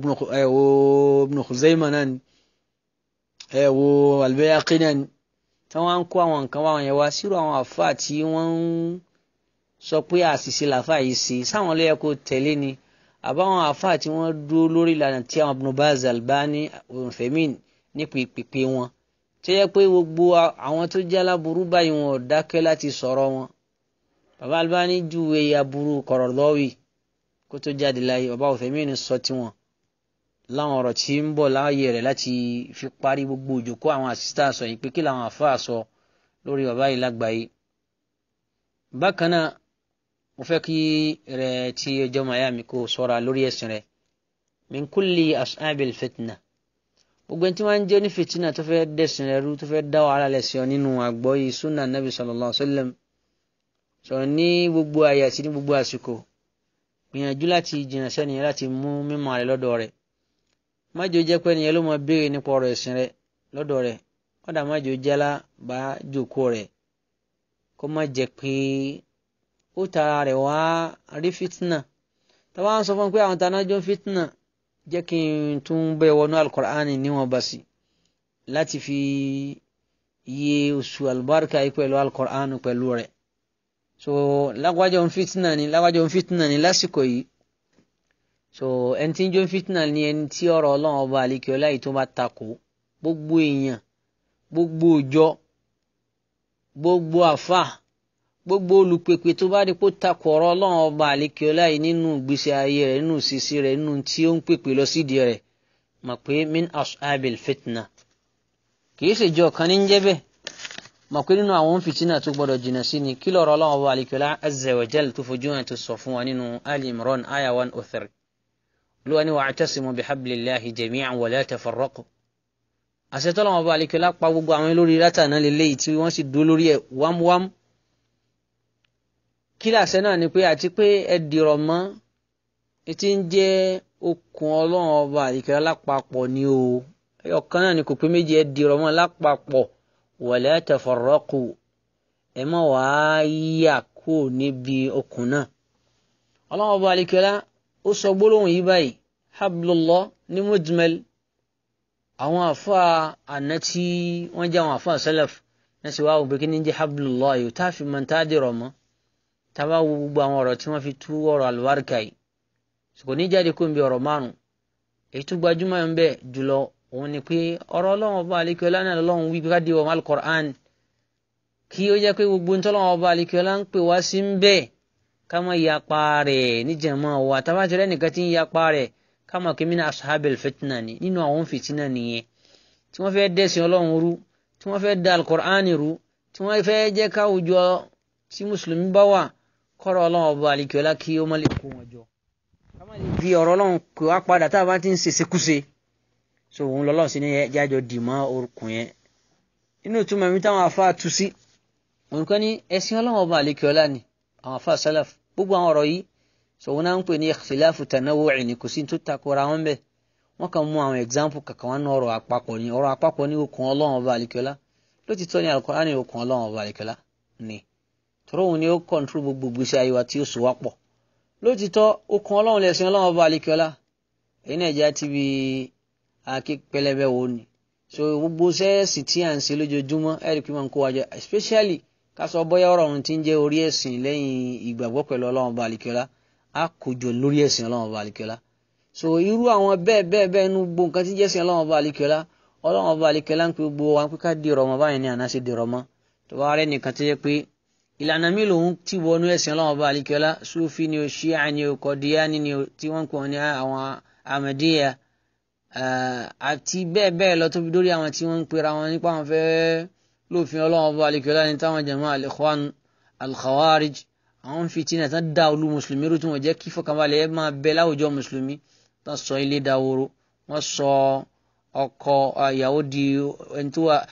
wo Ibn Khuzaymah náà ni ẹ̀ wo Al-Bayhaqi náà ni tí wọ́n ń kó àwọn nǹkan wá wọn yẹn wá sírò àwọn àfáà tí wọ́n ń sọ pé àṣìṣe làfáà yìí ṣe sáwọn ló yẹ kó tẹ̀lé ni àbáwọn àfáà tí wọ́n dúró lórí ìlànà tí àwọn Ibn Baz Albani Uthaymin nípa ìpèpè wọn tó yẹ pé gbogbo àwọn tó jẹ́ aláburú báyìí wọn ò dákẹ́ láti sọ̀rọ̀ wọn bàbá Albani júwe aburú Qaradawi kó tó jáde láyé bàbá Uthaymin sọ tiwọn láwọn ọ̀rọ̀ tí ń bọ̀ láàyè rẹ̀ láti fi parí gbogbo òjòkó àwọn àsìsítà sọ yìí pé kí làwọn àfáà sọ lórí bàbá yìí lágbàáyé bákan náà mo fẹ́ kí rẹ̀ tí ọjọ́ màyà mi kó sọ́ra lórí ẹ̀sìn rẹ̀ min kulli ashabil fitna gbogbo ẹni tí wọ́n ń jẹ́ ní fìtínà tó fẹ́ dẹ̀sìn rẹ̀ rú tó fẹ́ dá wàhálà lẹ́sìn ọ nínú àgbọ́yé sunna nabi sallallahu alayhi wa sallam sọ̀rọ̀ ní gbogbo àyè àti ní gbogbo àsìkò gbìyànjú láti jìnnà sẹ́niyẹn láti mú mímọ̀ rẹ̀ lọ́dọ̀ rẹ̀ májò jẹ́ pé ẹnìyẹn ló mọ béèrè nípa ọ̀rọ̀ ẹ̀sìn rẹ̀ lọ́dọ̀ rẹ̀ kọ́dà májò jálá bá jòkó rẹ̀ kó má jẹ́ pé ó tara rẹ̀ wá rí fitna tàbá ń sọ fún pé àwọn tanájọ́ fitna jẹ́ kí n tún bẹ́ẹ̀ wọnú alukur'ani níwọ̀n bá sí láti fi iye oṣù albarka yìí pẹ̀lú alukur'ani pẹ̀lú rẹ̀ so lágbájá òun fìtínà ni lágbájá òun fìtínà ni lásìkò yìí so ẹni tí ń jó fìtínà ni ẹni tí ọ̀rọ̀ Ọlọ́run ọba àlekèọlá yìí tó bá takò gbogbo èèyàn gbogbo òjọ gbogbo àfà gbogbo olùpèpè tó bá rí pé ó takò ọ̀rọ̀ Ọlọ́run ọba àlekèọlá yìí nínú ìgbésí ayé rẹ̀ nínú ìṣesí rẹ̀ nínú tí ó ń pèpè lọ sídìí rẹ̀ mọ̀ pé min ashabil fitna kìí ṣèjọ kan ní ń jẹ́ bẹ́ẹ̀ mọ̀ pé nínú àwọn fìtínà tó gbọdọ̀ jìnnà sí ni kí lọ́rọ̀ Ọlọ́run ọba àlekèọlá azza wa jal tó fojú hàn tó sọ fún wa nínú Ali Imran aya one oh three olúwa ni wa'tasimu bihablillahi jami'an wa la tafarraqu àṣetọ́lọ́wọ́n ọba àlekèọlá pa gbogbo àwọn lórí látàná lélẹ́yìí tí wọ́n sì dúró lórí ẹ̀ wámúwámú kí làṣẹ náà ni pé àti pé ẹ dìrọ̀ mọ́ etí ń jẹ́ okùn ọlọ́run ọba àlekèọlá lápapọ̀ ni o ọ̀kan náà ni kò pé méjì ẹ dìrọ̀ mọ́ lápapọ̀ wala tafarraqu ẹ má wàá yíyà kó níbi okùn náà ọlọ́run ọba àlekèọlá ó sọ gbólóhùn yìí báyìí hablullah ní mujmal àwọn àfa àná tí wọ́n jẹ́ àwọn àfa salaf náà sì wá wò pé kí ni jẹ́ hablullah yìí tá a fi mọ̀ tá a dìrọ̀ mọ́ tá a bá wo gbogbo àwọn ọ̀rọ̀ tí wọ́n fi tú ọ̀rọ̀ àlùbáríkà yìí kò ní jáde kó n bí ọ̀rọ̀ márùn èyí tó gbajúmọ̀ ń bẹ jùlọ òun ni pé ọ̀rọ̀ ọlọ́run ọba àlekèọlá náà lọ́lọ́run wí ká di ọmọ alukur'an kí ó jẹ́ pé gbogbo ntọ́lọ́run ọba àlekèọlá ń pè wá sí ń bẹ́ẹ̀ ká má yapa rẹ̀ níjàmọ́ wa tábà tẹ̀lé nìkan tí ń yapa rẹ̀ ká má kí mina ashabil fitna ni nínú àwọn fìtínà nìyẹn tí wọ́n fẹ́ dẹ́sìn ọlọ́run rú tí wọ́n fẹ́ da alukur'an rú tí wọ́n fẹ́ jẹ́ káwùjọ tí mùsùlùmí bá wà kọ́rọ̀ ọlọ́run ọba àlekèọlá kí ó má lè kó wọn jọ ká má lè fi ọ̀rọ̀ ọlọ́run kó wá padà tá a bá ti ń ṣèṣe kúṣe so òun lọ́lọ́run sí ní jájọ dì mọ́ orúkún yẹn inú ìtumọ̀ mi táwọn afá tu sí òun kọ́ ní ẹ̀sìn ọlọ́run ọba àlekèọlá ni àwọn afá sálàf gbogbo àwọn ọ̀rọ̀ yìí sọ̀wọ́n náà ń pè ní ikhtilafu tanawu'i ní kò sí tó takora wọn bẹ́ẹ̀ wọ́n kàn mú àwọn example kankan wọn ní ọ̀rọ̀ àpapọ̀ ní ọ̀rọ̀ àpapọ̀ ní okùn ọlọ́run ọba àlekèọlá lótìtọ́ ní Al-Qur'an ní okùn ọlọ́run ọba àlekèọlá ni tọ́rọ̀ òun ni ó control gbogbo gbèsè ayé wa tí ó so wá pọ̀ lótìtọ́ okùn ọlọ́run lẹ̀sìn ọlọ́run ọba àlekèọlá èyí náà já ti bi àáké pẹlẹbẹ wo ni so gbogbo sẹ́ẹ̀sì tí à ń ṣe lójoojúmọ́ ẹ̀rí pé máa ń kó wa jẹ especially ká sọ bóyá ọ̀rọ̀ ọ̀hún ti ń jẹ́ orí ẹ̀sìn lẹ́yìn ìgbàgbọ́ pẹ̀lú ọlọ́run ọba àlekèọlá á kójọ lórí ẹ̀sìn ọlọ́run ọba àlekèọlá so irú àwọn bẹ́ẹ̀ bẹ́ẹ̀ bẹ́ẹ̀ nu gbogbo nǹkan tí ń jẹ́sìn ọlọ́run ọba àlekèọlá ọlọ́run ọba àlekèọlá ń pe gbogbo wa pé ká dìrọ̀ mọ́ báyìí ní àná ṣe dìrọ̀ mọ́ tó bá rẹ́ nìkan tó yẹ pé ìlànà mi lòun ti wọnú ẹ̀sìn ọlọ́run ọba àlekèọlá sufi ni o ṣíà ni o kọ̀díyàní ni o tí wọ́n ń pè wọ́n ní àwọn amadiya àti bẹ́ẹ̀ bẹ́ẹ̀ lọ tóbi dórí àwọn tí wọ́n ń pera wọn nípa àwọn fẹ́ẹ́ lófin ọlọ́run ọba àlekèọlá ní táwọn jama al-ikhwan al-khawarij àwọn fìtínà tán dá olú mùsùlùmí rú tí wọ́n jẹ́ kí fọkànbalẹ̀ máa bẹ láwùjọ mùsùlùmí tán sọ ilé dahoro wọ́n sọ ọkọ ìyàwó di ẹni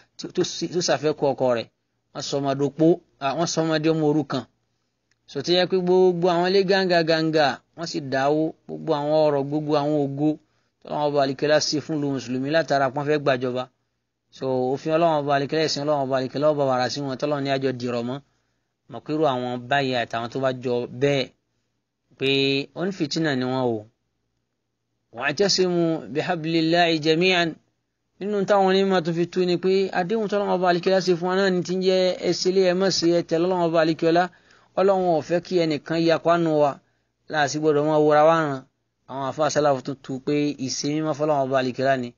tó ṣàfẹ́kù ọkọ rẹ̀ wọ́n sọ ọmọdé opó wọ́n sọ ọmọdé ọmọ òrukàn sọtí yẹ pé gbogbo àwọn ilé gánga gánga wọ́n sì dáwó gbogbo àwọn ọ̀rọ̀ gbogbo àwọn ògo tọ́lọ́wọ́n ọba àlekèọlá sí fún lu mùsùlùmí látara pọ́n fẹ́ gbàjọba so òfin ọlọ́wọ́n ọba àlekèlá ẹ̀sìn ọlọ́wọ́n ọba àlekèlá ọba wàrà sí wọn tọ́lọ́wọ́n ní àjọ dìrọ̀ mọ́ mọ̀kúrú àwọn báyìí àtàwọn tó bá jọ bẹ́ẹ̀ pé onífìtínà ni wọ́n o wa'tasimu bihablillahi jami'an nínú táwọn onímọ̀ tó fi tú ni pé àdéhùn tọ́lọ́wọ́n ọba àlekèlá ṣe fún wa náà ní ti ń jẹ́ ẹsẹ̀lẹ̀ ẹ̀ mọ̀sí ẹ̀ tẹ̀ lọ́wọ́n ọba àlekèlá ọlọ́wọ́n ò fẹ́ kí ẹnìkan yapa nù wa láàsì gbọ́dọ̀ wọn wọra wá ràn àwọn afáàsálàfù tó tu pé ìsinmi mọ́ fọlọ́wọ́n ọba àlekèlá ni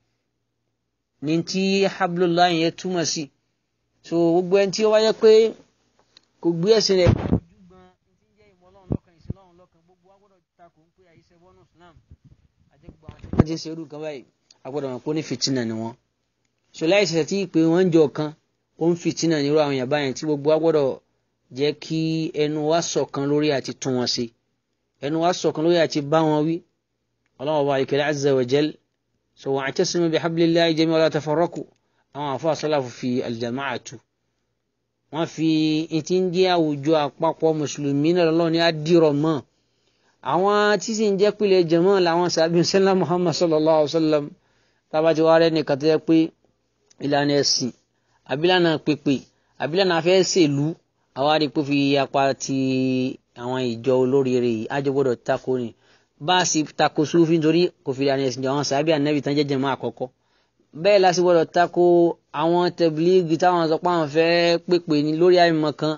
ní tí hablullahi yẹn túmọ̀ sí so gbogbo ẹni tí ó wáyé pé kò gbé ẹ̀sìn rẹ̀ ojúgbọ́n tí ń jẹ́ ìmọ̀ ọlọ́run lọ́kàn ìsìn ọlọ́run lọ́kàn gbogbo wa gbọ́dọ̀ takò ń pé àyíṣẹ́ bọ́nù Islam àti gbogbo àwọn tí wọ́n ti ń ṣe irú kan báyìí a gbọ́dọ̀ mọ̀ pé ó ní fìtínà ni wọ́n so láì ṣẹ̀ṣẹ̀ tí ìpè wọn ń jọ kan ó ń fìtínà nírú àwọn yàrá yẹn tí gbogbo wa gbọ́dọ̀ jẹ́ kí ẹnu wa ṣọ̀kan lórí àti tún wọn ṣe ẹnu wa ṣọ̀kan lórí àti bá wọn wí ọlọ́run ọba ìkẹlẹ́ azza wa jal so wa'tasimu bihablillahi jami'an wala tafarraqu àwọn àfọ àṣọláfù fi al-jama'atu wọ́n fi etí ń jẹ́ àwùjọ àpapọ̀ mùsùlùmí náà lọ́wọ́ ní àdìrọ̀ mọ́ àwọn tí sì ń jẹ́ pìlẹ̀ jẹ̀mọ́ làwọn sàbí sẹ́lá muhammad sallallahu alayhi wa sallam tábàtí wàá rẹ̀ nìkan tó yẹ pé ìlànà ẹ̀sìn àbílànà pèpè àbílànà afẹ́ ṣèlú àwa rí pé fi apá ti àwọn ìjọ olóríire yìí àjọ gbọ́dọ̀ tako ni bá a sì tako sufi nítorí kò fi ìlànà ẹ̀sìn jọ àwọn sàbí ànábì tán jẹ́ jẹ̀mọ́ àkọ́kọ́ bẹ́ẹ̀ la sì gbọ́dọ̀ tako àwọn tẹ̀blígì táwọn sọ pé àwọn fẹ́ pèpè ní lórí àìmọ̀ kan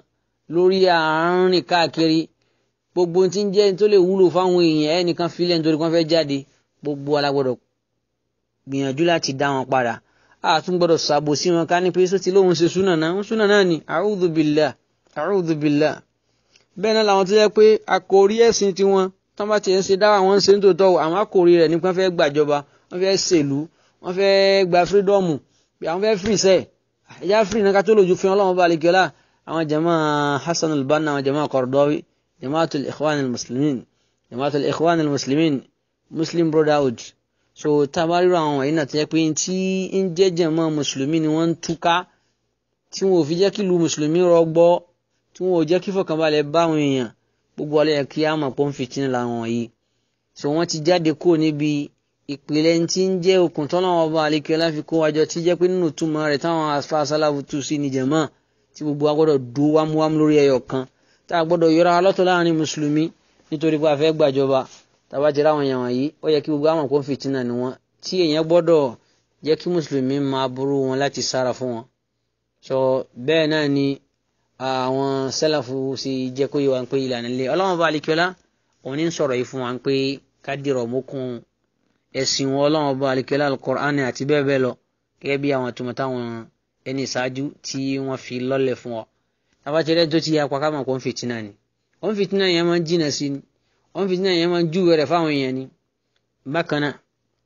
lórí àárín káàkiri gbogbo tí ń jẹ́ tó lè wúlò fáwọn èèyàn ẹnìkan filẹ̀ nítorí wọ́n fẹ́ jáde gbogbo alágbọ́dọ̀ gbìyànjú láti dá wọn padà a tún gbọ́dọ̀ ṣàbò sí wọn ká ní pé sọ ti lóun ṣe súnà náà ń súnà náà ni a'udhu billah a'udhu billah bẹ́ẹ̀ náà làwọn tó yẹ pé àkòrí ẹ̀sìn tiwọn tán bá tiẹ̀ ń ṣe dáwà wọn ń ṣe ń tòótọ́ àwọn àkòrí rẹ̀ nípa fẹ́ gbàjọba wọ́n fẹ́ ṣèlú wọ́n fẹ́ gba fírídọ́ọ̀mù àwọn fẹ́ fìrì sẹ́ẹ̀ ẹ̀yà fìrì náà ká tó lòjú fi ọlọ́run bá àlekíọ́lá àwọn jama Hassan al-Banna àwọn jama Qaradawi jamaatul ikhwan al-muslimin jamaatul ikhwan al-muslimin muslim brotherhood so tabariro àwọn wọ̀nyí náà tó yẹ pé tí ń jẹ́ jama mùsùlùmí ni wọ́n ń túká tí wọn ò fi jẹ́ kí lu mùsùlùmí rọgbọ́ tí wọn ò jẹ́ kí fọkànbalẹ̀ bá àwọn èèyàn gbogbo ọlẹ́yẹ kí á mọ̀ pọ́n fìtínà làwọn yìí so wọ́n ti jáde kúrò níbi ìpìlẹ̀ tí ń jẹ́ okùn tọ́lá wọn bá àlekẹ́ láfi kó wájọ tí jẹ́ pé nínú túmọ̀ rẹ̀ táwọn afa sálàfù tù sí ní jẹ̀mọ́ tí gbogbo wa gbọ́dọ̀ dúró wámúwámú lórí ẹyọ kan tá a gbọ́dọ̀ yọra lọ́tọ̀ láàrin mùsùlùmí nítorí pé a fẹ́ gbàjọba tàbá jẹ́ láwọn èèyàn wọ̀nyí ó yẹ kí gbogbo àwọn kò fìtínà ni wọn tí èèyàn gbọ́dọ̀ jẹ́ kí mùsùlùmí máa burú wọn láti sára fún wọn so bẹ́ẹ̀ náà ni àwọn sálàfù sì jẹ́ kó yẹ wá pé ìlànà ilé ọlọ́wọ́n bá alikiola òun ní sọ̀rọ̀ yìí fún wa pé ká dìrọ̀ mókun ẹ̀sìn wọn ọlọ́wọ́n bá alikiola alukur'ani àti bẹ́ẹ̀ bẹ́ẹ̀ lọ gẹ́gẹ́ bí àwọn tòmọ̀ táwọn ẹni ìṣáájú tí wọ́n fi lọ́lẹ̀ fún ọ. tabatẹ́lẹ̀ tó ti yà pa káwọn kò ń fìtínà ni ó ń fìtínà yẹn máa ń jìnà sí ni ó ń fìtínà yẹn máa ń júwèé rẹ̀ fáwọn èèyàn ni. bákan náà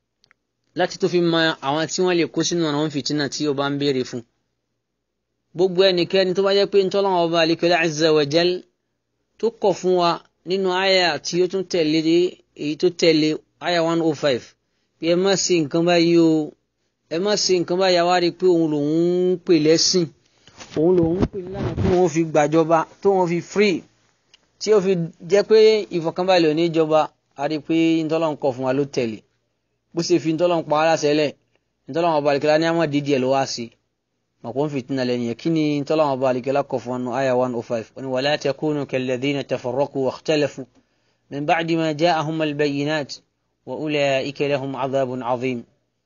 láti tó fi mọ àwọn tí wọ́n lè kó sínú ọ̀nà ó ń fìtínà tí ó bá ń béèrè fún gbogbo ẹnikẹ́ni tó bá jẹ́ pé ntọ́lọ́wọ́ ọba alikẹ́lẹ́ azza wa jal tó kọ̀ fún wa nínú àyà tí ó tún tẹ̀lé èyí tó tẹ̀lé àyà one oh five pé ẹ má ṣe nǹkan báyìí o ẹ má ṣe nǹkan báyìí àwa rí i pé òun lòun ń pè lẹ́sìn òun lòun ń pè nílànà tó wọn fi gbàjọba tó wọn fi free tí ó fi jẹ́ pé ìfọ̀kànbalẹ̀ òní jọba a rí i pé ntọ́lọ́wọ́ kọ̀ fún wa ló tẹ̀lé bó ṣe fi ntọ́lọ́wọ́ pa á láṣẹ lẹ̀ ntọ́lọ́wọ́ ọba alikẹ́lẹ́ ní àmọ́ dídì ẹ̀ ló wá sí i مقوم فتنة لن يكني طلع بالك لك فان آية 105 ولا تكونوا كالذين تفرقوا واختلفوا من بعد ما جاءهم البينات وأولئك لهم عذاب عظيم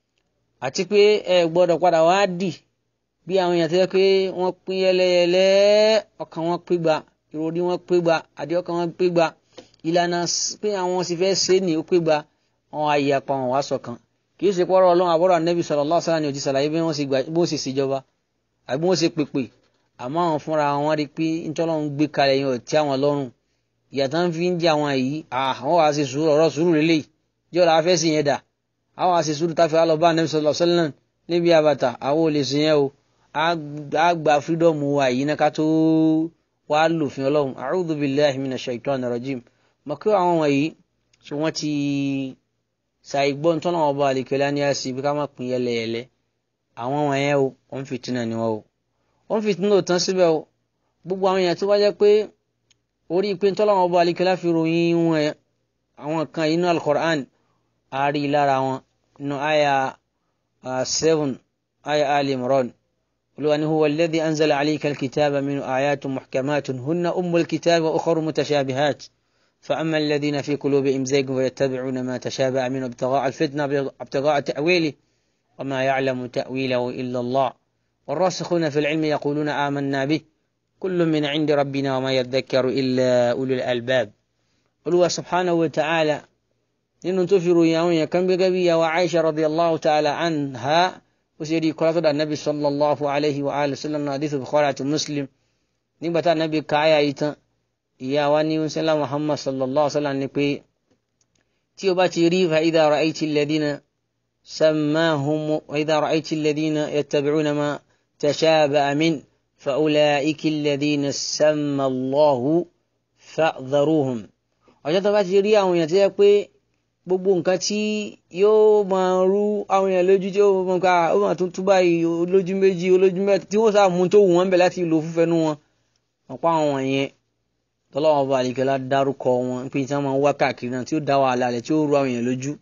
àti pé ẹ gbọ́dọ̀ padà wá dì bí àwọn èèyàn tó yẹ pé wọ́n pín yẹlẹyẹlẹ ọkàn wọn pé gba ìròrí wọn pé gba àdé ọkàn wọn pé gba ìlànà pé àwọn sì fẹ́ ṣe ní ó pé gba wọn ayé apá wọn wá ṣọ̀kan kì í ṣe pọ́rọ̀ ọlọ́run àbọ̀rọ̀ ànẹ́bí sallallahu alaihi wasallam ni ó ti ṣàlàyé bí wọ́n sì ṣèjọba àbí wọ́n ṣe pèpè àmọ́ àwọn fúnra wọn rí pé ntọ́lọ́run gbé kalẹ̀ yẹn ò tí àwọn lọ́rùn ìyàtọ̀ ń fi ń jẹ àwọn yìí àwọn wàá ṣe sùúrù ọ̀rọ̀ sùúrù lélẹ̀ jọ́ la fẹ́ sí yẹn dà àwọn wàá ṣe sùúrù táfi alọ́ bá anabi sallallahu alaihi wasallam níbi àbàtà àwọn ò lè sìn yẹn o á gba fírídọ́ọ̀mù wa yìí náà ká tó wá lòfin ọlọ́run a'udhu billahi minash shaitani rajim mọ̀ kí àwọn wọ̀nyí tí wọ́n ti ṣàìgbọ́n tọ́lọ́wọ́n ọba àlekèlá ní àṣì bí ká má pín yẹlẹyẹlẹ àwọn wọ̀nyẹn o wọ́n fìtínà ni wọ́n o wọ́n fìtínà ò tán síbẹ̀ o gbogbo àwọn èèyàn tó bá jẹ́ pé orí pé ntọ́láwọn ọba alikẹ́lá fi ròyìn wọn àwọn kan inú al-Qur'an àárí lára wọn nínú àyà seven àyà Ali Imran olúwa ni huwa alladhi anzala alayka al-kitaba minhu ayatun muhkamatun hunna ummul kitabi wa ukhra mutashabihat فأما الذين في قلوبهم زيغ فيتبعون ما تشابه منه ابتغاء الفتنة ابتغاء تأويله وما يعلم تأويله إلا الله والراسخون في العلم يقولون آمنا به كل من عند ربنا وما يذكر إلا أولو الألباب قلوا سبحانه وتعالى إن تفروا يا كم بقبية وعائشة رضي الله تعالى عنها وسيدي قرأت النبي صلى الله عليه وآله وسلم حديث بخارة مسلم نبت النبي كايا إيتا يا واني وسلم محمد صلى الله عليه وسلم نبي تيوباتي ريف إذا رأيت الذين سماهم وإذا رأيت الذين يتبعون ما تشابه من فأولئك الذين سمى الله فاحذروهم ọjọ́ tó bá ti rí àwọn èèyàn tó yẹ pé gbogbo nǹkan tí yóò máa rú àwọn èèyàn lójú tí ó máa ká ó máa tún tú báyìí olójú méjì olójú mẹ́ta tí wọ́n sáà mú tó wù wọ́n bẹ̀ láti lò fúnfẹ́nu wọn ọ̀pọ̀ àwọn yẹn tọ́lọ́wọ́n bá àlìkẹ́lá dárúkọ wọn pé tí wọ́n máa ń wá káàkiri náà tí ó dá wàhálà rẹ̀ tí ó rú àwọn èèyàn lójú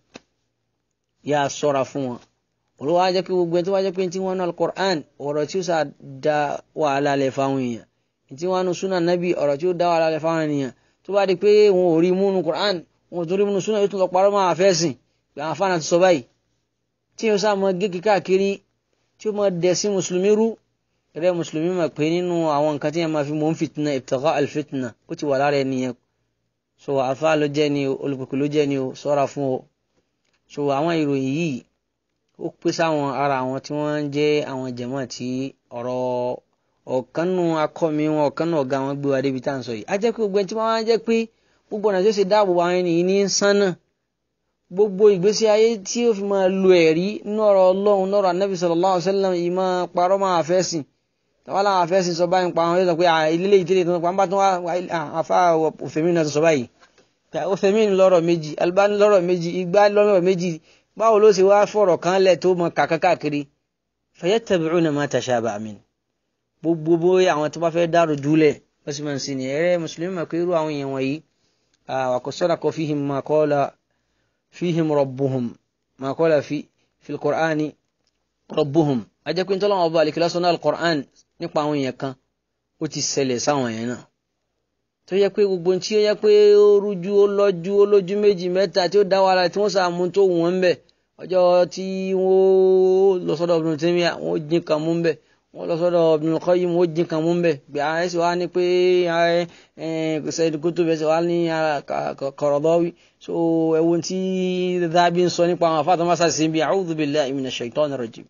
yà á sọ́ra fún wọn olùwà á jẹ́ pé gbogbo ẹni tó wá jẹ́ pé tí wọ́n nu alukur'an ọ̀rọ̀ tí ó sà da wàhálà lẹ̀ fáwọn èèyàn tí wọ́n nu sunan nabi ọ̀rọ̀ tí ó da wàhálà lẹ̀ fáwọn èèyàn tó bá di pé wọn ò rí múnu kur'an wọn ò tó rí múnu sunan yóò tún lọ parọ́ máa fẹ́ sìn pé àwọn afáàná ti sọ báyìí tí yóò sá mọ gégé káàkiri tí ó mọ dẹ̀ sí mùsùlùmí rú rẹ mùsùlùmí mọ̀ pé nínú àwọn nǹkan tí yẹn máa fi mọ̀ ń fìtínà ibtigha al-fitna ó ti wà lára ẹni yẹn so àfa ló jẹ́ ni o olùkùkù ló jẹ́ ni o sọ́ra fún o so àwọn ìròyìn yìí ó pé sáwọn ara àwọn tí wọ́n ń jẹ́ àwọn jẹ̀mọ́ tí ọ̀rọ̀ ọ̀kanú akọ́mi wọn ọ̀kanú ọ̀gá wọn gbé wa débi tá à ń sọ yìí á jẹ́ pé gbogbo ẹni tí wọ́n á jẹ́ pé gbogbo ọ̀nà tó ṣe dáàbò àwọn ènìyàn ní sánà gbogbo ìgbésí ayé tí ó fi máa lo ẹ̀rí nínú ọ̀rọ̀ ọlọ́run lọ́rọ̀ anábì sallallahu alaihi wasallam yìí máa parọ́ máa àfẹ́sìn tàwa làwọn àfẹ́sìn sọ báyìí pa àwọn yóò sọ pé ilé ìtẹ́lẹ̀ tó ń pa ń bá tó wá àfa òfèmí náà sọ báyìí òfèmí lọ́rọ̀ méjì Albani lọ́rọ̀ méjì Igbá lọ́rọ̀ méjì báwo ló ṣe wá fọ̀rọ̀ kan lẹ̀ tó mọ kàkà káàkiri fayattabi'una ma tashabaha min gbogbo bóyá àwọn tó bá fẹ́ dárò júlẹ̀ wọ́n sì máa ń sin ní ẹ̀rẹ́ mùsùlùmí mọ̀ pé irú àwọn èèyàn wọ̀nyí wa sadaqa fihim ma qala fihim rabbuhum ma qala fi fi al-Qur'ani rabbuhum ajẹ́ pé ntọ́lọ́wọ́n ọba àlekèlá sọ́nà al-Qur'an nípa àwọn èèyàn kan ó ti ṣẹlẹ̀ sáwọn èèyàn náà tó yẹ pé gbogbo tí ó yẹ pé ó rújú ó lọ́jú ó lójú méjì mẹ́ta tí ó dá wàhálà tí wọ́n sàmú tó wù wọ́n bẹ̀ ọjọ́ tí wọ́n lọ sọ́dọ̀ Ibn Taymiyyah wọ́n jín kan mú bẹ̀ wọ́n lọ sọ́dọ̀ Ibn Qayyim wọ́n jín kan mú bẹ̀ bí i ẹ̀sìn wa ní pé Sayyid Qutb ẹ̀sìn wa ní Qaradawi so ẹ̀wọ̀n tí Dhahabi ń sọ nípa àwọn afáàtọ̀ máa sàṣì bí a'udhu billahi minash shaitani rajim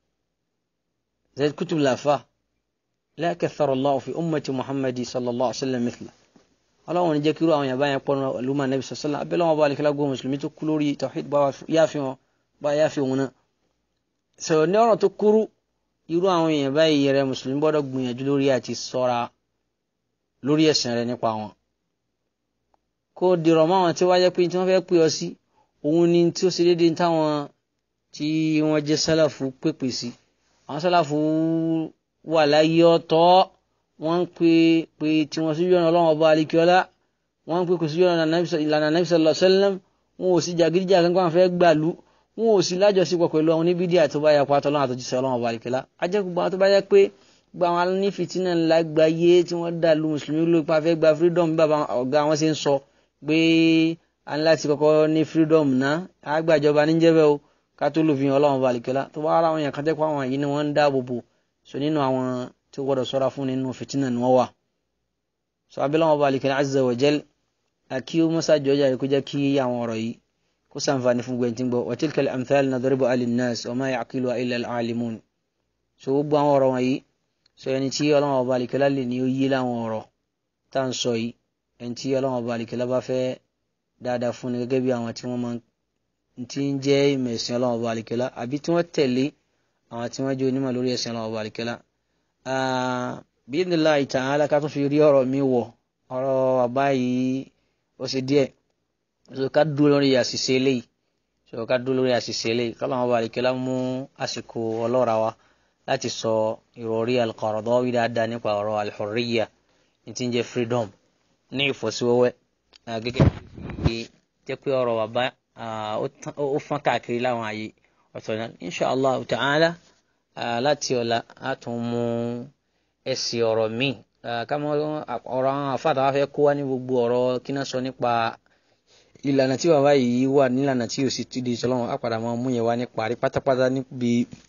Sayyid Qutb làfà la kathara Allahu fi ummati Muhammadi sallallahu alaihi wa sallam mithla ọlọ́run jẹ́ kíru àwọn yàbá yẹn pọ̀nà ọ̀lùmọ̀ nẹ́bí sọ̀sọ́lá abẹ́lẹ́ wọn bá alẹ́ kílágbó mùsùlùmí tó kú lórí tawhid bá yáfi wọn bá yáfi wọn náà sọ̀rọ̀ ní ọ̀rọ̀ tó kúrú irú àwọn èèyàn báyìí rẹ mùsùlùmí gbọ́dọ̀ gbìyànjú lórí àti sọ́ra lórí ẹ̀sìn rẹ nípa wọn. kó dìrọ̀ mọ́ àwọn tí wọ́n jẹ́ pé tí wọ́n fẹ́ pè ọ sí òun ni tí ó ṣe déédéé táwọn tí wọ́n jẹ́ sálàfù pèpè sí àwọn sálàfù wà láyé ọ̀tọ̀ wọ́n ń pè pé tí wọ́n sí yọ̀nà ọlọ́run ọba alikiola wọ́n ń pè kò sí yọ̀nà ìlànà nabi sallallahu alaihi wasallam wọn ò sí jàgídíjà kankan wọn fẹ́ gbàlú wọn ò sí lájọsípọ̀ pẹ̀lú àwọn oníbídíà tó bá yà pa tọ́lọ́run àtọ́jísẹ́ ọlọ́run ọba alikiola ajẹ́ gbogbo àwọn tó bá yẹ pé gbogbo àwọn anífìtínà ńlá gbáyé tí wọ́n dà lu mùsùlùmí ló pa fẹ́ gba freedom bí bàbá ọ̀gá wọn ṣe ń sọ pé a ní láti kọ́kọ́ ní freedom náà àgbàjọba níjẹ́bẹ̀ o ká tó lòfin ọlọ́run ọba alikiola tó bá ara àwọn èèyàn kan tẹ́ pé àwọn yìí ni wọ́n ń dáàbò bò so nínú àwọn tí ó gbọ́dọ̀ sọ́ra fún nínú fìtínà ni wọ́n wà so abẹ́lẹ́ wọn bá lè kẹ́lẹ́ azza wa jal àkí ó mọ́sá jọjà rẹ̀ kó jẹ́ kí àwọn ọ̀rọ̀ yìí kó sànfàní fún gbẹ̀ntì gbọ́ wa tilka al-amthal nadribu lin-nas wa ma ya'qiluha illa al-alimun so gbogbo àwọn ọ̀rọ̀ wọ̀nyí so ẹni tí ọlọ́wọ́n bá lè kẹ́lẹ́ lè ní ó yí láwọn ọ̀rọ̀ tá à ń sọ yìí ẹni tí ọlọ́wọ́n bá lè kẹ́lẹ́ bá fẹ́ dáadáa fún ni gẹ́gẹ́ bí àwọn tí wọ́n máa ti ń jẹ́ ìmẹ̀sìn ọlọ́wọ́n bá lè kẹ́lẹ́ àbí tí wọ́n tẹ̀lé àwọn tí wọ́n jẹ́ onímọ̀ lórí ẹ̀sìn ọlọ́wọ́n bá lè kẹ́lẹ́ bíndínláì ta'ala ká tún fi rí ọ̀rọ̀ mi wọ̀ ọ̀rọ̀ bàbá yìí ó ṣe díẹ̀ so ká dúró lórí àṣìṣe eléyìí so ká dúró lórí àṣìṣe eléyìí kọ́lá wọn bá rí kílá mú àsìkò ọlọ́ra wa láti sọ ìròrí al-Qaradawi dáadáa nípa ọ̀rọ̀ al-hurriya ní ti ń jẹ́ freedom ní ìfọ́síwẹ́wẹ́ gẹ́gẹ́ bí jẹ́ pé ọ̀rọ̀ bàbá ó fọ́n káàkiri láwọn àyè ọ̀tọ̀ náà inshallah ta'ala láti ọ̀la a tún mú ẹsẹ̀ ọ̀rọ̀ míì kámọ́ ọ̀rọ̀ àwọn àfáàtà wa fẹ́ kó wá ní gbogbo ọ̀rọ̀ kí náà sọ nípa ìlànà tí bàbá yìí wà nílànà tí òsì ti di ìṣọlọ́wọ́n á padà máa mú yẹn wá ní parí pátápátá níbi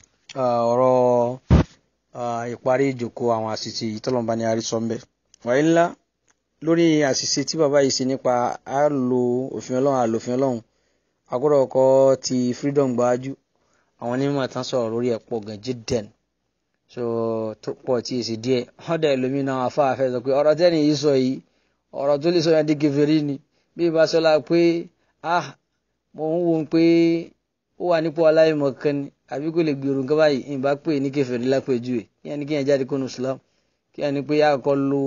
ọ̀rọ̀ ìparí ìjòkó àwọn àṣìṣe yìí tọ́lọ́mùbá ni a rí sọ ńbẹ. wàyí ńlá lórí àṣìṣe tí bàbá yìí ṣe nípa a lo òfin ọlọ́run àlòfin ọlọ́run agbọ́dọ̀ kọ́ ti freedom gbáájú àwọn onímọ̀ tán sọ̀rọ̀ lórí ẹ̀ pọ̀ gan jíden so tó pọ̀ tí èsì díẹ̀ ọ̀dà ẹlòmínà afáfẹ́ sọ pé ọ̀rọ̀ tẹ́ni yìí sọ yìí ọ̀rọ̀ tó lè sọ yẹn di kèfèrí ni bí ibà sọlá pé ah mo ń wo pé ó wà nípò aláìmọ̀ kan ni àbí kò lè gbèrò nǹkan báyìí ìbá pè ní kèfèrí lápèjúwe kí ẹni kí yẹn jáde kónú Islam kí ẹni pé àkọ́ lo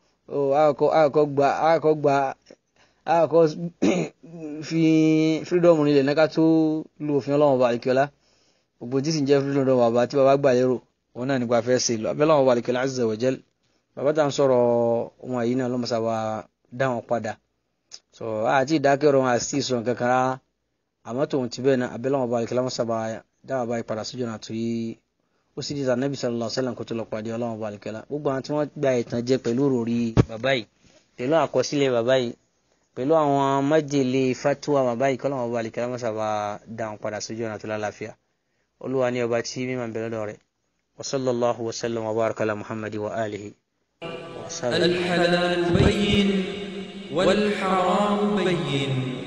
àkọ́ gba àkọ́ gba àkọ́ fi freedom nílẹ̀ náà ká tó lo òfin ọlọ́run ọba àlìkíọ́lá gbogbo tí sì ń jẹ́ freedom ọba bàbá tí bàbá gbà lérò òun náà nípa fẹ́ ṣe lọ abẹ́lẹ́ ọba àlìkíọ́lá azza wa jal bàbá tá à ń sọ̀rọ̀ wọn yìí náà lọ́mọṣà wa dá wọn padà so àti ìdákẹ́rọ̀ wọn àti ìsọ̀rọ̀ kankan rárá àmọ́ tòun ti bẹ́ẹ̀ náà abẹ́lẹ́ ọba àlìkíọ́lá mọ́ṣà wa dá bàbá yìí padà sójú náà torí ó sì dìtà nẹ́bí sallallahu alaihi wasallam kó tó lọ pàdé ọlọ́run ọba àlìkíọ́lá gbogbo àwọn tí wọ́n gba ìtàn jẹ pẹ̀lú òròrí bàbá yìí pẹ̀lú àkọsílẹ̀ bàbá yìí pẹ̀lú àwọn májèlé fatuwa bàbá yìí kọ́lọ́run ọba àlìkíọ́lá mọ́ṣà wa dá wọn padà sójú náà tó lálàáfíà olúwa ní ọba tí mímọ̀ ń bẹ lọ́dọ̀ rẹ̀ wa sallallahu wa sallam wa baraka ala muhammadi wa alihi wa sallam. الحلال بين والحرام بين